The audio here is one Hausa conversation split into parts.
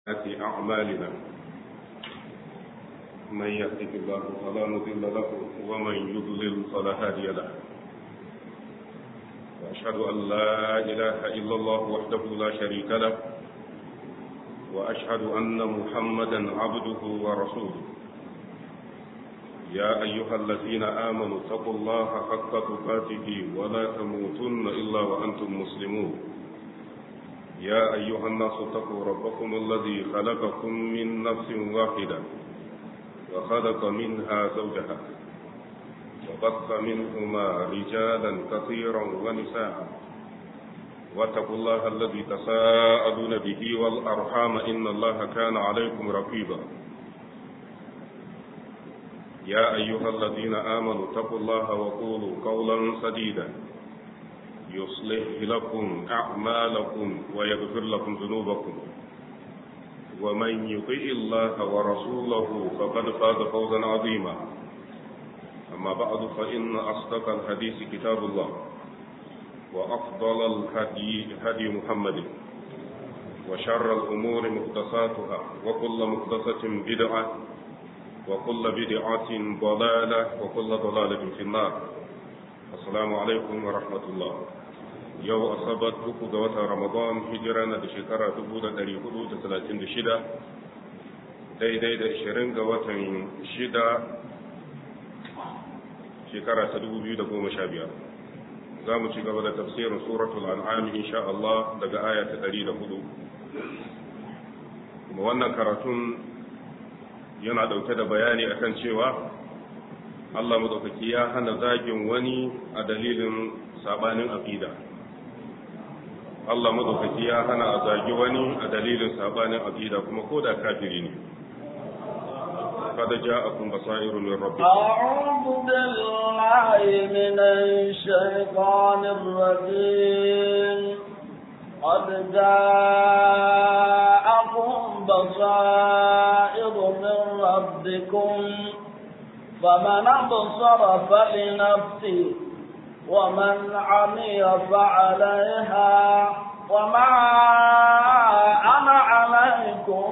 سيئات أعمالنا من يهده الله فلا مضل له ومن يضلل فلا هادي له وأشهد أن لا إله إلا الله وحده لا شريك له وأشهد أن محمدا عبده ورسوله يا أيها الذين آمنوا اتقوا الله حق تقاته ولا تموتن إلا وأنتم مسلمون يا أيها الناس اتقوا ربكم الذي خلقكم من نفس واحدة وخلق منها زوجها وبث منهما رجالا كثيرا ونساء واتقوا الله الذي تساءلون به والأرحام إن الله كان عليكم رقيبا يا أيها الذين آمنوا اتقوا الله وقولوا قولا سديدا يصلح لكم أعمالكم ويغفر لكم ذنوبكم ومن يطع الله ورسوله فقد فاز فوزا عظيما أما بعد فإن أصدق الحديث كتاب الله وأفضل الهدي هدي محمد وشر الأمور محدثاتها وكل محدثة بدعة وكل بدعة ضلالة وكل ضلالة في النار السلام عليكم ورحمة الله yau asabar uku ga watan ramadan hijira na da shekara 436 daidai da 20 ga watan shida shekara ta 2015 za mu ci gaba da tafsirin suratul an'am insha Allah daga aya ta 104 kuma wannan karatun yana dauke da bayani akan cewa Allah madaukaki ya hana zagin wani a dalilin sabanin aqida Allah madaukaki ya hana a zagi wani a dalilin sabanin aqida kuma ko da kafiri ne قد جاءكم بصائر من ربكم أعوذ بالله من الشيطان الرجيم قد جاءكم بصائر من ربكم فمن أبصر فلنفسه ومن عمي فعليها وما أنا عليكم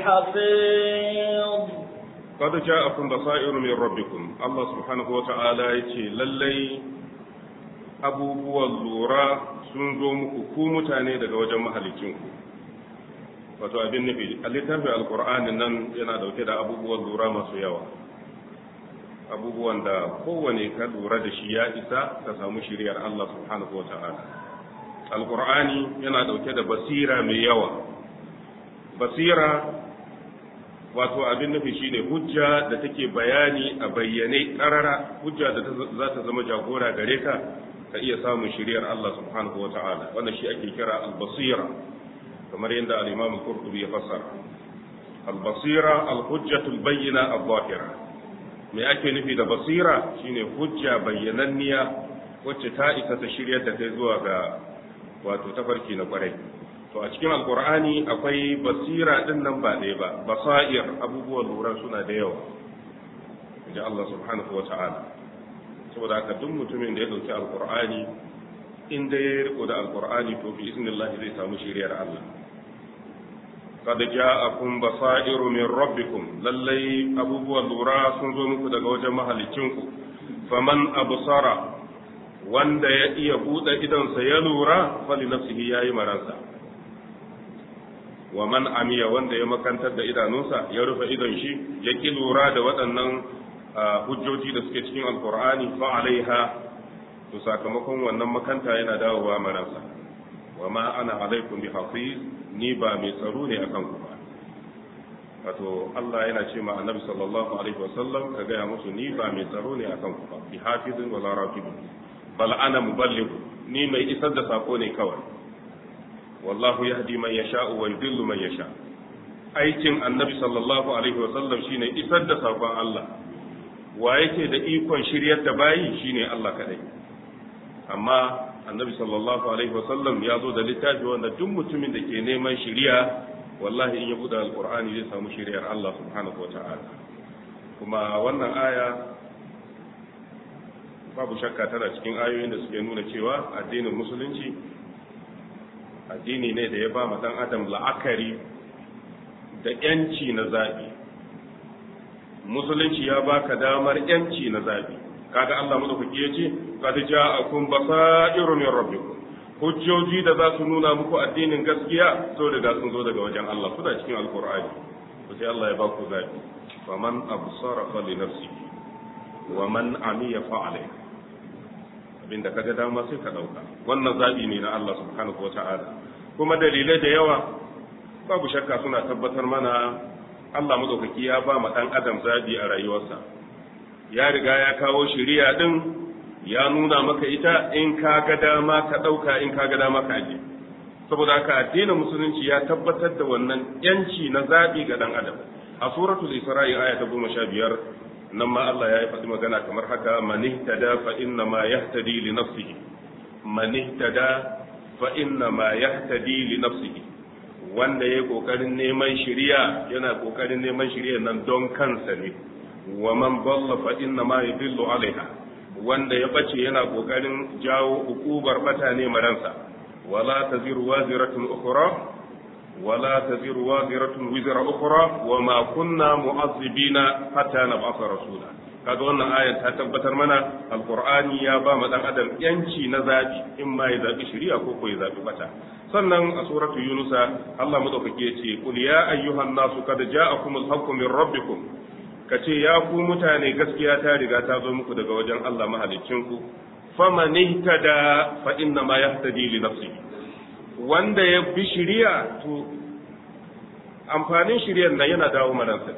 بحفيظ قد جاءكم بصائر من ربكم الله سبحانه وتعالى يتي للي abubuwan lura sun zo muku ku mutane daga wajen mahalicinku wato abin nufi a littafin alkur'ani nan yana dauke da abubuwan lura masu yawa abubuwan da kowane ka lura da shi ya isa ka samu shiriyar Allah subhanahu wa ta'ala alkur'ani yana dauke da basira mai yawa basira wato abin nufi shine hujja da take bayani a bayyane karara hujja da za ta zama jagora gare ka ka iya samun shiriyar Allah subhanahu wa ta'ala wanda shi ake kira al-basira kamar yadda al-imam al-qurtubi ya fassara al-basira al-hujjatu al-bayyina al-zahira me ake nufi da basira shine hujja bayyananniya wacce ta isa ta shiryar da kai zuwa ga wato tafarki na kwarai to a cikin alkur'ani akwai basira din nan ba ɗaya ba basair abubuwan lura suna da yawa inji Allah subhanahu wa ta'ala saboda haka duk mutumin da ya dauki alkur'ani in da ya riko da alkur'ani to bi iznillahi zai samu shiriyar Allah qad ja'akum basairu min rabbikum lallai abubuwan lura sun zo muku daga wajen mahalicinku faman absara wanda ya iya buɗe idonsa ya lura fali nafsihi yayi maransa wa man amiya wanda ya makantar da idanunsa ya rufe idon shi ya ki lura da waɗannan hujjoji da suke cikin alkur'ani fa alaiha to sakamakon wannan makanta yana dawowa maransa wa ma ana alaikum bi hafiz ni ba mai tsaro ne akan ku ba wato Allah yana ce ma annabi sallallahu alaihi wasallam ka gaya musu ni ba mai tsaro ne akan ku ba bi hafizin wala raqibun bal ana muballigh ni mai isar da sako ne kawai wallahu yahdi man yasha'u wa yudillu man yasha aikin annabi sallallahu alaihi wa sallam shine isar da sakon Allah wa yake da ikon shiryar da bayi shine Allah kadai amma annabi sallallahu alaihi wa sallam ya zo da littafi wanda duk mutumin da ke neman shiriya wallahi in ya buɗe alqur'ani zai samu shiriyar Allah subhanahu wa ta'ala kuma wannan aya babu shakka tana cikin ayoyin da suke nuna cewa addinin musulunci addini ne da ya ba ma dan adam la'akari da yanci na zabi musulunci ya baka damar yanci na zabi kaga Allah madaukaki yace qad ja'akum basairu min rabbikum hujjoji da za su nuna muku addinin gaskiya so da sun zo daga wajen Allah suna cikin alqur'ani to sai Allah ya ba ku zabi faman absara fa li nafsihi wa man amiya fa alayhi abinda kaga dama sai ka dauka wannan zabi ne na Allah subhanahu wata'ala kuma dalilai da yawa babu shakka suna tabbatar mana Allah madaukaki ya ba ma dan adam zabi a rayuwarsa ya riga ya kawo shari'a din ya nuna maka ita in ka ga dama ka dauka in ka ga dama ka aje saboda haka addinin musulunci ya tabbatar da wannan yanci na zabi ga dan adam a suratul isra'i aya ta 15 nan ma Allah ya yi faɗi magana kamar haka man ihtada fa inna ma yahtadi li nafsihi man ihtada fa inna ma yahtadi li nafsihi wanda ya kokarin neman shiriya yana kokarin neman shiriya nan don kansa ne wa man dalla fa inna ma yadillu alaiha wanda ya bace yana kokarin jawo ukubar bata ne maransa wala taziru waziratun ukhra ولا تزر وازرة وزر أخرى وما كنا معذبين حتى نبعث رسولا kaga wannan ayar ta tabbatar mana alqur'ani ya ba mu dan adam yanci na zabi in ma ya zabi shari'a ko ko ya zabi bata sannan a suratu yunusa Allah madaukake yace qul ya ayyuhan nasu qad ja'akumul haqqu min rabbikum kace ya ku mutane gaskiya ta riga ta zo muku daga wajen Allah mahaliccinku faman ihtada fa inna ma yahtadi li nafsihi wanda ya bi shiriya to amfanin shiriyar nan yana dawo manansa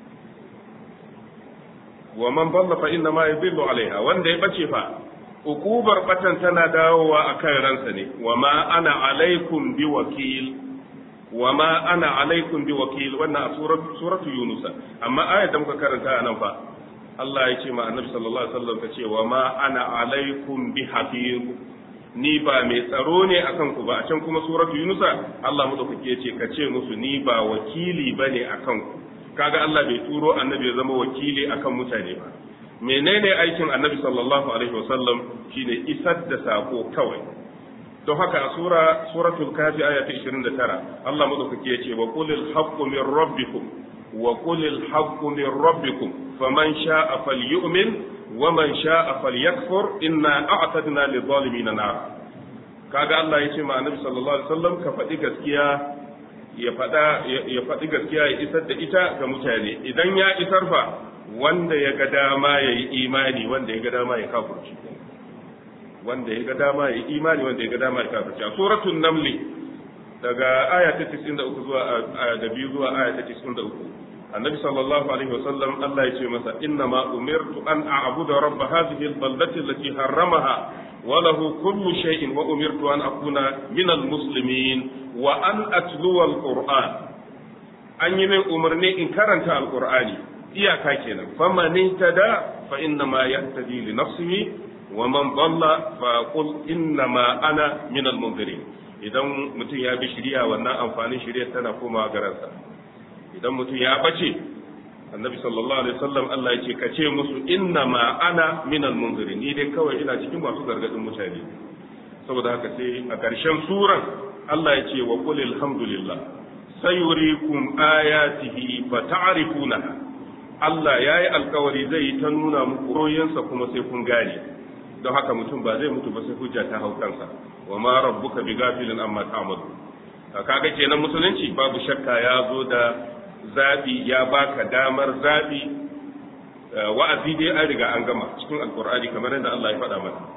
wa man dalla fa inna ma yadillu alaiha wanda ya bace fa ukubar batan tana dawowa akan ransa ne wa ma ana alaikum bi wakil wa ma ana alaikum bi wakil wannan a suratu yunus amma ayat da muka karanta a nan fa Allah ya ce ma annabi sallallahu alaihi wasallam ka ce wa ma ana alaikum bi hafiz ni ba mai tsaro ne akan ku ba a can kuma suratu yunusa Allah madaukake ya ce ka ce musu ni ba wakili bane akan ku kaga Allah bai turo annabi ya zama wakili akan mutane ba menene aikin annabi sallallahu alaihi wasallam shine isar da sako kawai don haka a sura suratul kafi aya ta 29 Allah madaukake ya ce wa qulil haqqu min rabbikum wa qulil haqqu min rabbikum faman sha'a falyu'min ومن شاء فليكفر إنا أعتدنا للظالمين نارا kaga Allah ya ce ma annabi sallallahu alaihi wasallam ka faɗi gaskiya ya faɗa ya faɗi gaskiya ya isar da ita ga mutane idan ya isar fa wanda ya ga dama ya yi imani wanda ya ga dama ya kafirci wanda ya ga dama ya yi imani wanda ya ga dama ya kafirci a suratul namli daga aya ta 93 zuwa da biyu zuwa aya ta 93 النبي صلى الله عليه وسلم الله يقول مثلا إنما أمرت أن أعبد رب هذه البلدة التي حرمها وله كل شيء وأمرت أن أكون من المسلمين وأن أتلو القرآن أن يمن أمرني إن كرنت القرآن إياكا كنا فمن اهتدى فإنما يهتدي لنفسه ومن ضل فقل إنما أنا من المنذرين idan mutum ya bi shari'a wannan amfanin shari'a tana komawa garansa idan mutum ya bace annabi sallallahu alaihi wasallam Allah ya ce ka ce musu inna ma ana minal munzirin ni dai kawai ina cikin masu gargadin mutane saboda haka sai a ƙarshen suran Allah ya ce wa qul alhamdulillah sayurikum ayatihi fa ta'rifunaha Allah ya yi alkawari zai yi ta nuna muku royansa kuma sai kun gane don haka mutum ba zai mutu ba sai hujja ta hau kansa wa ma rabbuka bi gafilin amma ta'malu kaga kenan musulunci babu shakka ya zo da zabi ya baka damar zabi wa'azi dai an riga an gama cikin alqur'ani kamar yadda Allah ya faɗa mana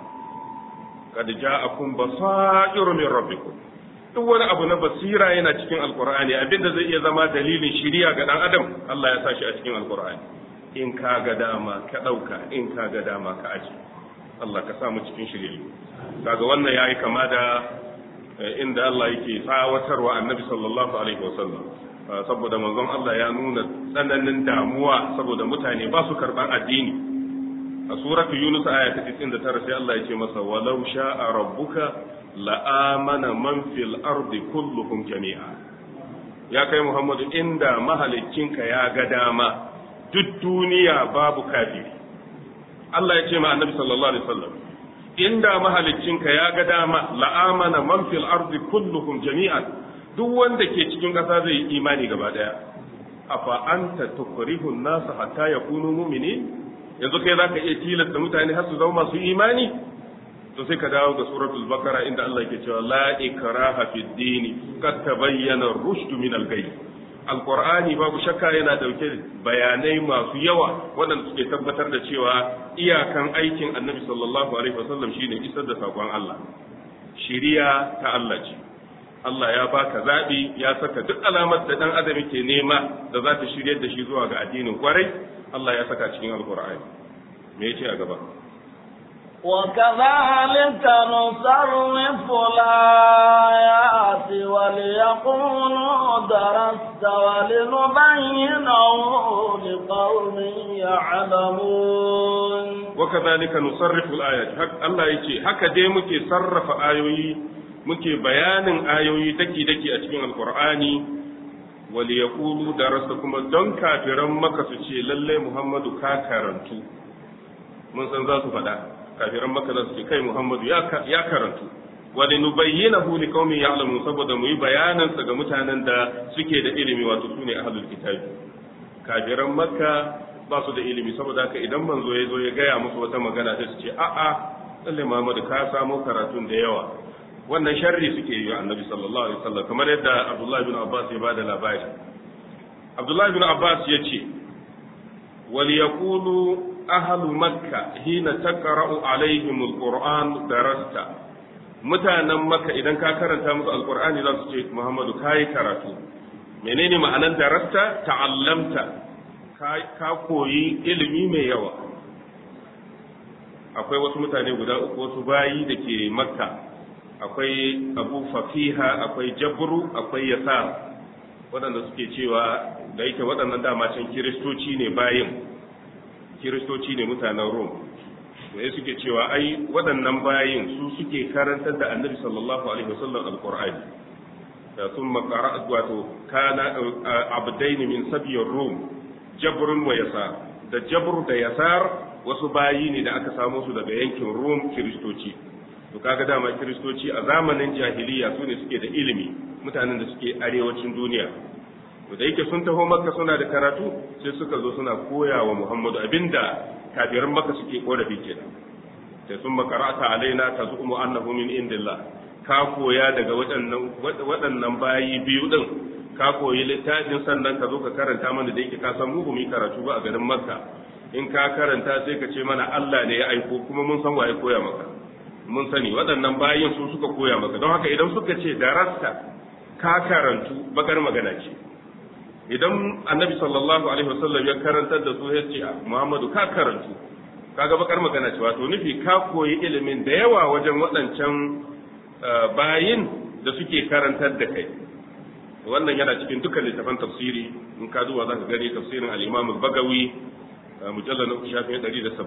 kad ja'akum basairu min rabbikum duk wani abu na basira yana cikin alqur'ani abinda zai iya zama dalilin shiriya ga dan adam Allah ya sa shi a cikin alqur'ani in ka ga dama ka dauka in ka ga dama ka aji Allah ka sa mu cikin shiriya kaga wannan yayi kama da inda Allah yake tsawatarwa annabi sallallahu alaihi wasallam saboda manzon Allah ya nuna tsananin damuwa saboda mutane ba su karban addini a suratu yunus aya ta 99 sai Allah ya ce masa walau sha'a rabbuka la'amana man fil ardi kulluhum jami'a ya kai Muhammadu inda mahaliccinka ya ga dama duk duniya babu kafiri Allah ya ce ma annabi sallallahu alaihi wasallam inda mahaliccinka ya ga dama la'amana man fil ardi kulluhum jami'an duk wanda ke cikin ƙasa zai yi imani gaba daya afa anta tukrihu an-nas hatta yakunu mu'minin yanzu kai zaka iya tilasta mutane har su zama masu imani to sai ka dawo ga suratul bakara inda Allah yake cewa la ikraha fid din qad tabayyana ar-rushd min al-ghayb alqur'ani babu shakka yana dauke bayanai masu yawa waɗanda suke tabbatar da cewa iyakan aikin annabi sallallahu alaihi wasallam shine isar da sakon Allah shiriya ta Allah ce Allah ya baka zaɓi ya saka duk alamar da ɗan adam ke nema da za ta shiryar da shi zuwa ga addinin kwarai Allah ya saka cikin alkur'ani me yace a gaba وكذلك نصرف الآيات وليقولوا درست ولنبينه لقوم يعلمون وكذلك نصرف الآيات حق الله يجي هكا دي مكي صرف آيوي مكي بيان آيوي دكي دكي أتكين القرآن وليقولوا درست كما دون كافرا مكة تشي للي محمد كاكرنتو من سنزات فدا kafiran maka za su ce kai Muhammadu ya karantu wani nubayyinahu li qaumin ya'lamun saboda mu yi bayanan sa ga mutanen da suke da ilimi wato sune ahlul kitabi kafiran makka ba su da ilimi saboda haka idan manzo ya zo ya gaya musu wata magana sai su ce a'a lalle Muhammadu ka samu karatun da yawa wannan sharri suke yi annabi sallallahu alaihi wasallam kamar yadda Abdullah bin Abbas ya bada labari Abdullah bin Abbas ya ce wal yaqulu ahlu makka hina taqra'u alaihim alquran darasta mutanen makka idan ka karanta musu alqur'ani za su ce muhammadu kai karatu menene ma'anar darasta ta'allamta ka koyi ilimi mai yawa akwai wasu mutane guda uku wasu bayi da ke makka akwai abu fafiha akwai jabru akwai yasa waɗanda suke cewa da yake waɗannan dama can kiristoci ne bayin kiristoci ne mutanen rom da suke cewa ai waɗannan bayin su suke karantar da annabi sallallahu alaihi wasallam alqur'ani da sun makara wato kana abdaini min sabiyar rom jabrun wa yasar da jabr da yasar wasu bayi ne da aka samo su daga yankin rom kiristoci to kaga dama kiristoci a zamanin jahiliya su ne suke da ilimi mutanen da suke arewacin duniya to da yake sun taho makka suna da karatu sai suka zo suna koya wa muhammadu abinda kafiran makka suke korafi kenan sai sun makarata alaina ta zu'umu annahu min indillah ka koya daga waɗannan waɗannan bayi biyu din ka koyi littafin sannan ka zo ka karanta mana da yake ka san mu mu karatu ba a garin makka in ka karanta sai ka ce mana Allah ne ya aiko kuma mun san waye koya maka mun sani waɗannan bayin su suka koya maka don haka idan suka ce darasta ka karantu bakar magana ce idan annabi sallallahu alaihi wasallam ya karantar da su ya ce Muhammadu ka karantu kaga bakar magana ce wato nufi ka koyi ilimin da yawa wajen waɗancan bayin da suke karantar da kai wannan yana cikin dukkan littafan tafsiri in ka duba zaka gani tafsirin al-Imam al-Bagawi mujallal na shafin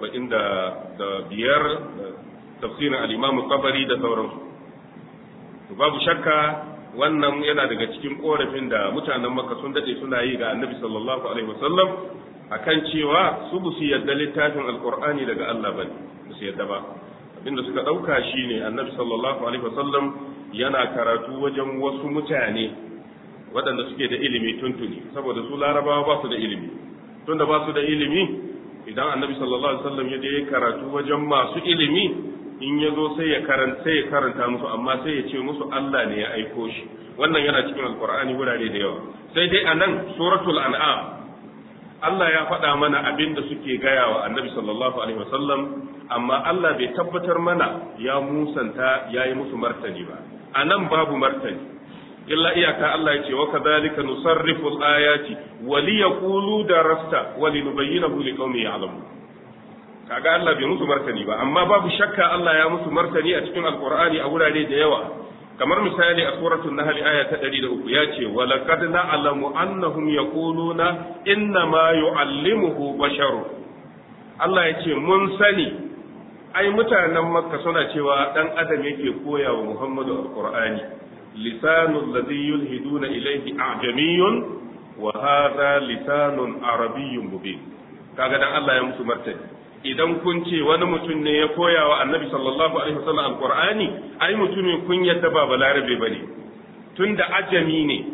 175 tafsirin al-Imam al-Tabari da sauransu babu shakka wannan yana daga cikin korafin da mutanen Makka sun dade suna yi ga Annabi sallallahu alaihi wasallam akan cewa su bu su yadda littafin alqur'ani daga Allah bane ba su yadda ba abinda suka dauka shine Annabi sallallahu alaihi wasallam yana karatu wajen wasu mutane waɗanda suke da ilimi tuntuni saboda su larabawa ba su da ilimi tunda ba su da ilimi idan Annabi sallallahu alaihi wasallam ya je karatu wajen masu ilimi in ya zo sai ya karanta sai ya karanta musu amma sai ya ce musu Allah ne ya aiko shi wannan yana cikin alkur'ani wurare da yawa sai dai anan suratul an'am Allah ya faɗa mana abin da suke gaya wa annabi sallallahu alaihi wasallam amma Allah bai tabbatar mana ya musanta ya yi musu martani ba anan babu martani illa iyaka Allah ya ce wa kadhalika nusarrifu al-ayati wa liyaqulu darasta wa linubayyinahu liqaumin ya'lamun kaga Allah bai musu martani ba amma babu shakka Allah ya musu martani a cikin alqur'ani a wurare da yawa kamar misali a suratul nahl aya ta 103 ya ce wa laqad na'lamu annahum yaquluna inna ma yu'allimuhu basharu Allah ya ce mun sani ai mutanen makka suna cewa dan adam yake koya wa muhammadu alqur'ani lisanul ladhi yulhiduna ilayhi a'jamiyyun wa hadha lisanun arabiyyun mubin kaga dan Allah ya musu martani idan kun ce wani mutum ne ya koya wa annabi sallallahu alaihi wasallam alqur'ani ai mutumin kun yadda ba balarabe bane tunda ajami ne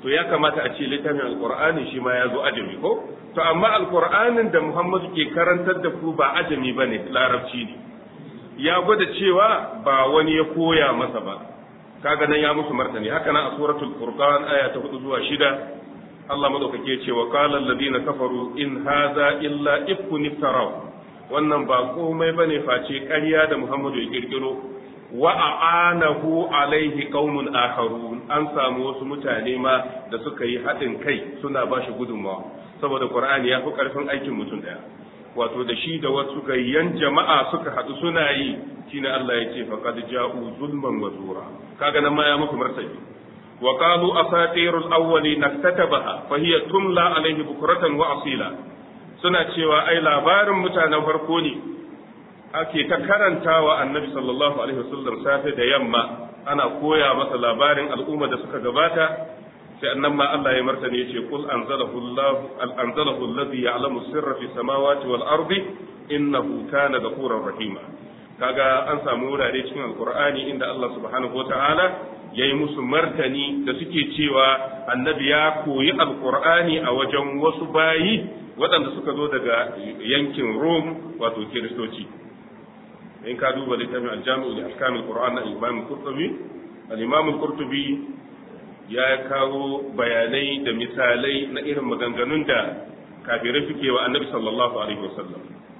to ya kamata a ce littafin alqur'ani shi ma ya zo ajami ko to amma alqur'anin da Muhammadu ke karantar da ku ba ajami bane larabci ne ya gwada cewa ba wani ya koya masa ba kaga nan ya musu martani haka nan a suratul furqan aya ta 4 zuwa 6 Allah madaukake ya ce wa qala alladhina kafaru in hadha illa ifkun iftaraw wannan ba komai bane face ƙarya da Muhammadu ya kirkiro wa a'anahu alaihi qaumun akharun an samu wasu mutane ma da suka yi haɗin kai suna ba shi gudunmawa saboda Qur'ani ya fi ƙarfin aikin mutum ɗaya wato da shi da wasu gayyan jama'a suka haɗu suna yi shine Allah ya ce faqad ja'u zulman wa zura kaga nan ma ya muku martani wa qalu asatirul awwali naktatabaha fa hiya tumla alaihi bukratan wa asila suna cewa ai labarin mutanen farko ne ake ta karantawa annabi sallallahu alaihi wasallam safe da yamma ana koya masa labarin al'umma da suka gabata sai annan ma Allah ya martani yace kul anzalahu Allah anzalahu alladhi ya'lamu sirra fi samawati wal ardi innahu kana ghafurur rahima kaga an samu wurare cikin alqur'ani inda Allah subhanahu wata'ala yayi musu martani da suke cewa annabi ya koyi alqur'ani a wajen wasu bayi waɗanda suka zo daga yankin Rome wato kiristoci in ka duba littafin aljami'u da ahkamul qur'an na imam qurtubi al-imam qurtubi ya kawo bayanai da misalai na irin maganganun da kafirai suke wa annabi sallallahu alaihi wasallam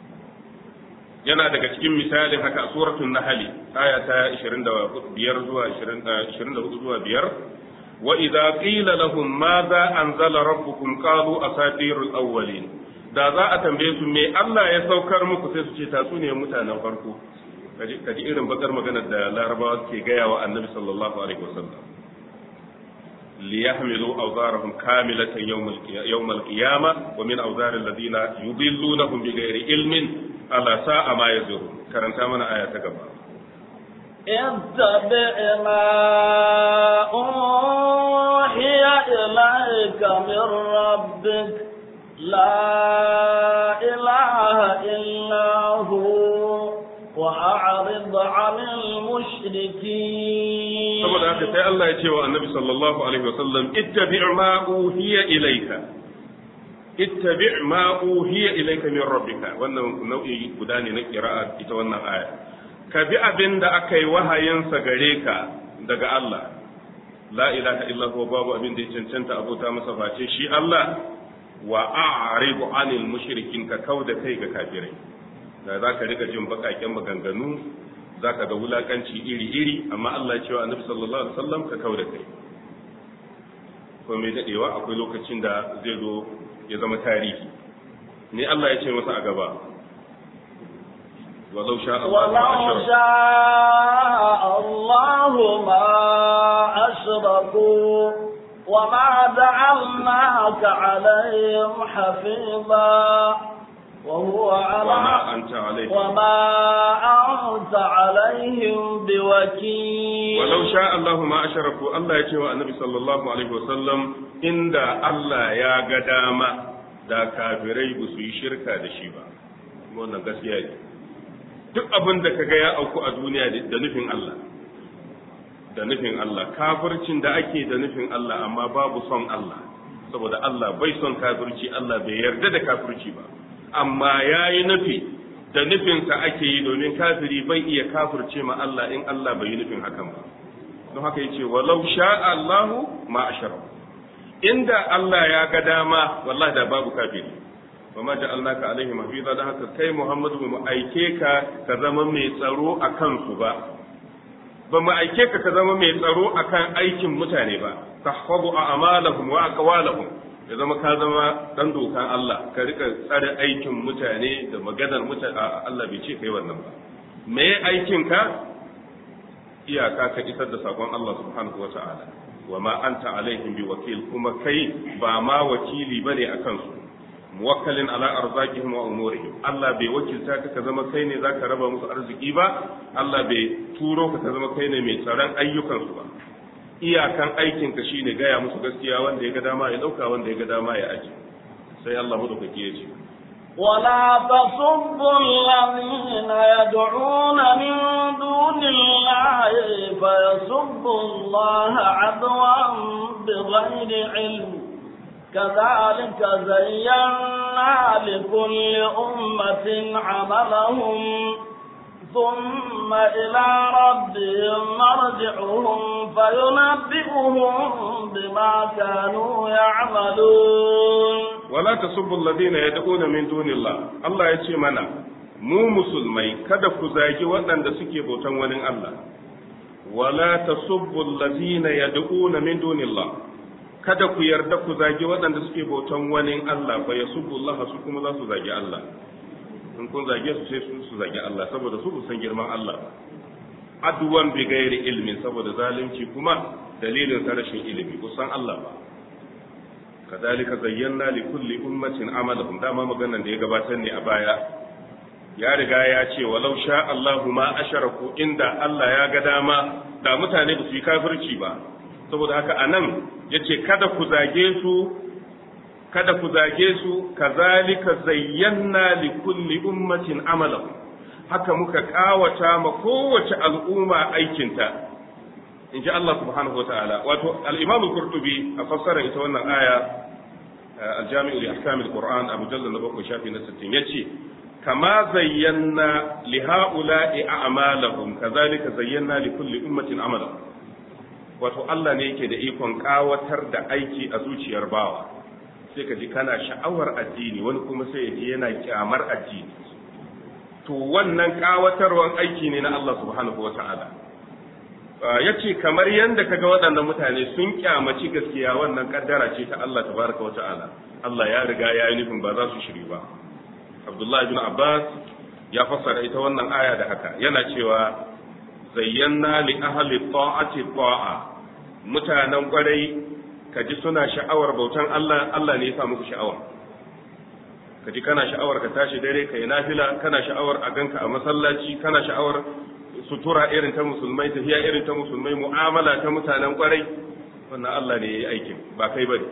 yana daga cikin misalin haka a suratul nahl aya ta 25 zuwa 24 zuwa 5 wa idza qila lahum madha anzala rabbukum qalu asatirul awwalin da za a tambaye su me Allah ya saukar muku sai su ce tatsuniyar mutanen farko kaji irin bakar maganar da larabawa ke gaya wa annabi sallallahu alaihi wasallam ليحملوا أوزارهم كاملة يوم يوم القيامة ومن أوزار الذين يضلونهم بغير علم ألا ساء ما يزرون كرنتا من آية كما اتبع ما أوحي إليك من ربك لا إله إلا هو وأعرض عن المشركين saboda haka sai Allah ya ce wa annabi sallallahu alaihi wasallam ittabi' ma uhiya ilayka ittabi' ma uhiya ilayka min rabbika wannan nau'i guda ne na qira'a ita wannan aya ka bi abin da aka yi wahayinsa gare ka daga Allah la ilaha illa huwa babu abin da ya cancanta abota masa face shi Allah wa a'ridu anil mushrikin ka kauda kai ga kafirai da za ka rika jin bakaken maganganu za ka ga wulakanci iri-iri amma Allah cewa annabi sallallahu alaihi wasallam ka kau da kai ko mai dadewa akwai lokacin da zai zo ya zama tarihi ne Allah ya ce masa a gaba walau sha ولو شاء الله ما أشركوا وما جعلناك عليهم حفيظا وهو على وما أنت عليه وما أنت عليهم بوكيل ولو شاء الله ما أشركوا الله يتوى النبي صلى الله عليه وسلم إن الله يا قدامة da kafirai ba su yi shirka da shi ba wannan gaskiya ne duk abin da kaga ya auku a duniya da nufin Allah da nufin Allah kafircin da ake da nufin Allah amma babu son Allah saboda Allah bai son kafirci Allah bai yarda da kafirci ba amma ya yi nufi da nufinsa ake yi domin kafiri bai iya kafirce ma Allah in Allah bai yi nufin hakan ba don haka yace walau sha Allahu ma ashara inda Allah ya ga dama wallahi da babu kafiri wa ma ja'alnaka alaihim hafiza da haka kai Muhammadu mu aike ka ka zama mai tsaro akan su ba ba mu aike ka ka zama mai tsaro akan aikin mutane ba tahfazu a'malahum wa aqwalahum ya zama ka zama dan dokan Allah ka rika tsare aikin mutane da maganar mutane Allah bai ce kai wannan ba me aikin ka iyaka ka isar da sakon Allah subhanahu wa ta'ala wa ma anta alaihim bi wakil kuma kai ba ma wakili bane akan su muwakkalin ala arzakihim wa umurihim Allah bai wakilta ka ka zama kai ne zaka raba musu arziki ba Allah bai turo ka ka zama kai ne mai tsaron ayyukan su ba iyakan aikin ka shine gaya musu gaskiya wanda ya ga dama ya dauka wanda ya ga dama ya aji sai Allah madaukaki ya ce ولا تصبوا الذين يدعون من دون الله فيسبوا الله عدوا بغير علم كذلك زينا لكل أمة عملهم ثم إلى ربهم مرجعهم فينبئهم بما كانوا يعملون wala tasubbu alladhina yad'una min dunillah Allah ya ce mana mu musulmai kada ku zagi waɗanda suke bautan wani Allah wala tasubbu alladhina yad'una min dunillah kada ku yarda ku zagi waɗanda suke bautan wani Allah fa yasubbu Allah su kuma za su zagi Allah in kun zage su sai su su zagi Allah saboda su san girman Allah aduwan bi gairi ilmin saboda zalunci kuma dalilin sa rashin ilimi kusan Allah ba kadhalika zayyana li kulli ummatin amalahum dama maganan da ya gabatar ne a baya ya riga ya ce walau sha Allahu ma asharaku inda Allah ya ga dama da mutane ba su yi kafirci ba saboda haka anan yace kada ku zage su kada ku zage su kazalika zayyana li kulli ummatin amalahum haka muka kawata ma kowace al'umma aikinta in ji Allah subhanahu wa ta'ala wato al-imam al-qurtubi a fassara ita wannan aya al-jami'u li ahkam al-qur'an a mujallal na bakwai shafi na 60 yace kama zayyana li ha'ula'i a'malahum kazalika zayyana li kulli ummatin amalahum wato Allah ne yake da ikon kawatar da aiki a zuciyar bawa sai ka ji kana sha'awar addini wani kuma sai ya ji yana kyamar addini to wannan kawatarwan aiki ne na Allah subhanahu wa ta'ala ya ce kamar yadda kaga waɗannan mutane sun kyamaci gaskiya wannan kaddara ce ta Allah tabaraka wa ta'ala Allah ya riga ya yi nufin ba za su shiri ba Abdullahi bin Abbas ya fassara ita wannan aya da haka yana cewa zayyana li ahli ta'ati ta'a mutanen kwarai kaji suna sha'awar bautan Allah Allah ne ya sa muku sha'awa kaji kana sha'awar ka tashi dare ka yi nafila kana sha'awar a ganka a masallaci kana sha'awar sutura irin ta musulmai tafiya irin ta musulmai mu'amala ta mutanen kwarai wannan Allah ne ya yi aikin ba kai bane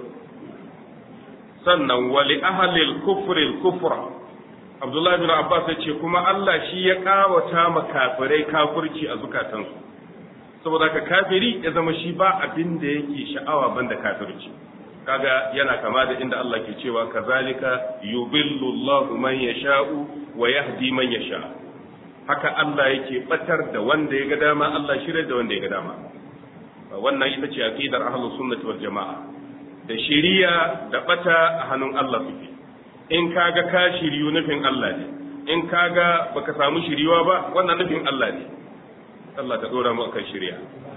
sannan wali ahlil kufri kufra Abdullahi bin Abbas ya ce kuma Allah shi ya kawata ma kafirai kafirci a zukatansu saboda ka kafiri ya zama shi ba abin da yake sha'awa banda kafirci kaga yana kama da inda Allah ke cewa kazalika yubillu Allahu man yasha'u wa yahdi man yasha haka Allah yake batar da wanda ya ga dama Allah shirye da wanda ya ga dama wannan ita ce aqidar ahlus sunnati wal jamaa da shiriya da bata a hannun Allah suke in kaga ka shiriyu nufin Allah ne in kaga baka samu shiriwa ba wannan nufin Allah ne Allah ta dora mu akan shiriya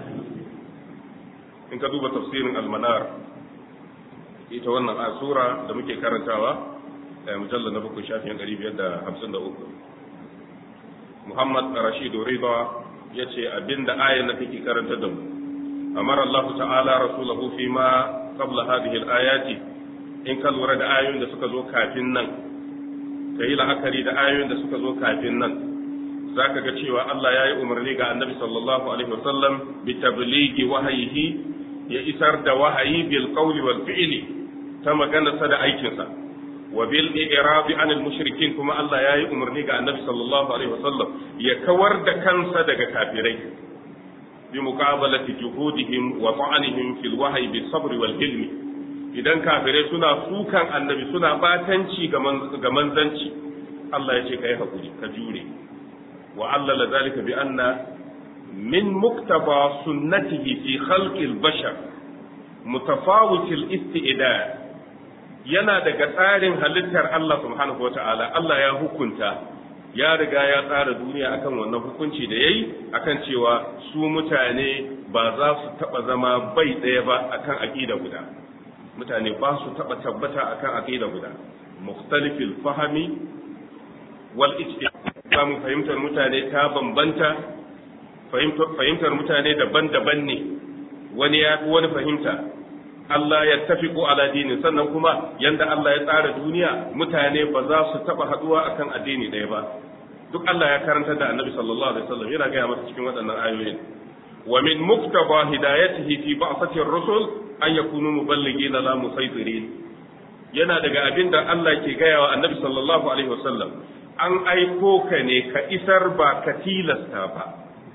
in ka duba tafsirin al-manar ita wannan sura da muke karantawa mujallar na bakwai shafin ɗari biyar da hamsin da uku muhammad rashidu riba ya ce abinda ayan na take karanta da mu amara allahu ta'ala rasulahu fi ma qabla hadhihi al-ayati in ka lura da ayoyin da suka zo kafin nan ka yi la'akari da ayoyin da suka zo kafin nan zaka ga cewa Allah ya yi umarni ga annabi sallallahu alaihi wasallam bi tablighi wahayihi ya isar da wahayi bil qawli wal fi'li ta maganarsa da aikinsa wa bil i'rabi anil mushrikin kuma Allah ya yi umarni ga annabi sallallahu alaihi wasallam ya kawar da kansa daga kafirai bi muqabalati juhudihim wa ta'anihim fil wahyi bis sabr wal ilmi idan kafirai suna sukan annabi suna batanci ga manzanci Allah ya ce kai hakuri ka jure wa allala zalika bi anna min muktaba sunnatihi fi khalqil bashar mutafawitil isti'dad yana daga tsarin halittar Allah subhanahu wa ta'ala Allah ya hukunta ya riga ya tsara duniya akan wannan hukunci da yayi akan cewa su mutane ba za su taba zama bai ɗaya ba akan aqida guda mutane ba su taba tabbata akan aqida guda mukhtalifil fahmi wal ijtihad mu fahimtar mutane ta bambanta fahimtar mutane daban-daban ne wani ya wani fahimta Allah ya tafi ko ala dini sannan kuma yanda Allah ya tsara duniya mutane ba za su taba haduwa akan addini ɗaya ba duk Allah ya karanta da Annabi sallallahu alaihi wasallam yana gaya masa cikin waɗannan ayoyin wa min muktaba hidayatihi fi ba'thati ar-rusul an yakunu muballighina la musaytirin yana daga abin da Allah ke gaya wa annabi sallallahu alaihi wasallam an aiko ka ne ka isar ba ka tilasta ba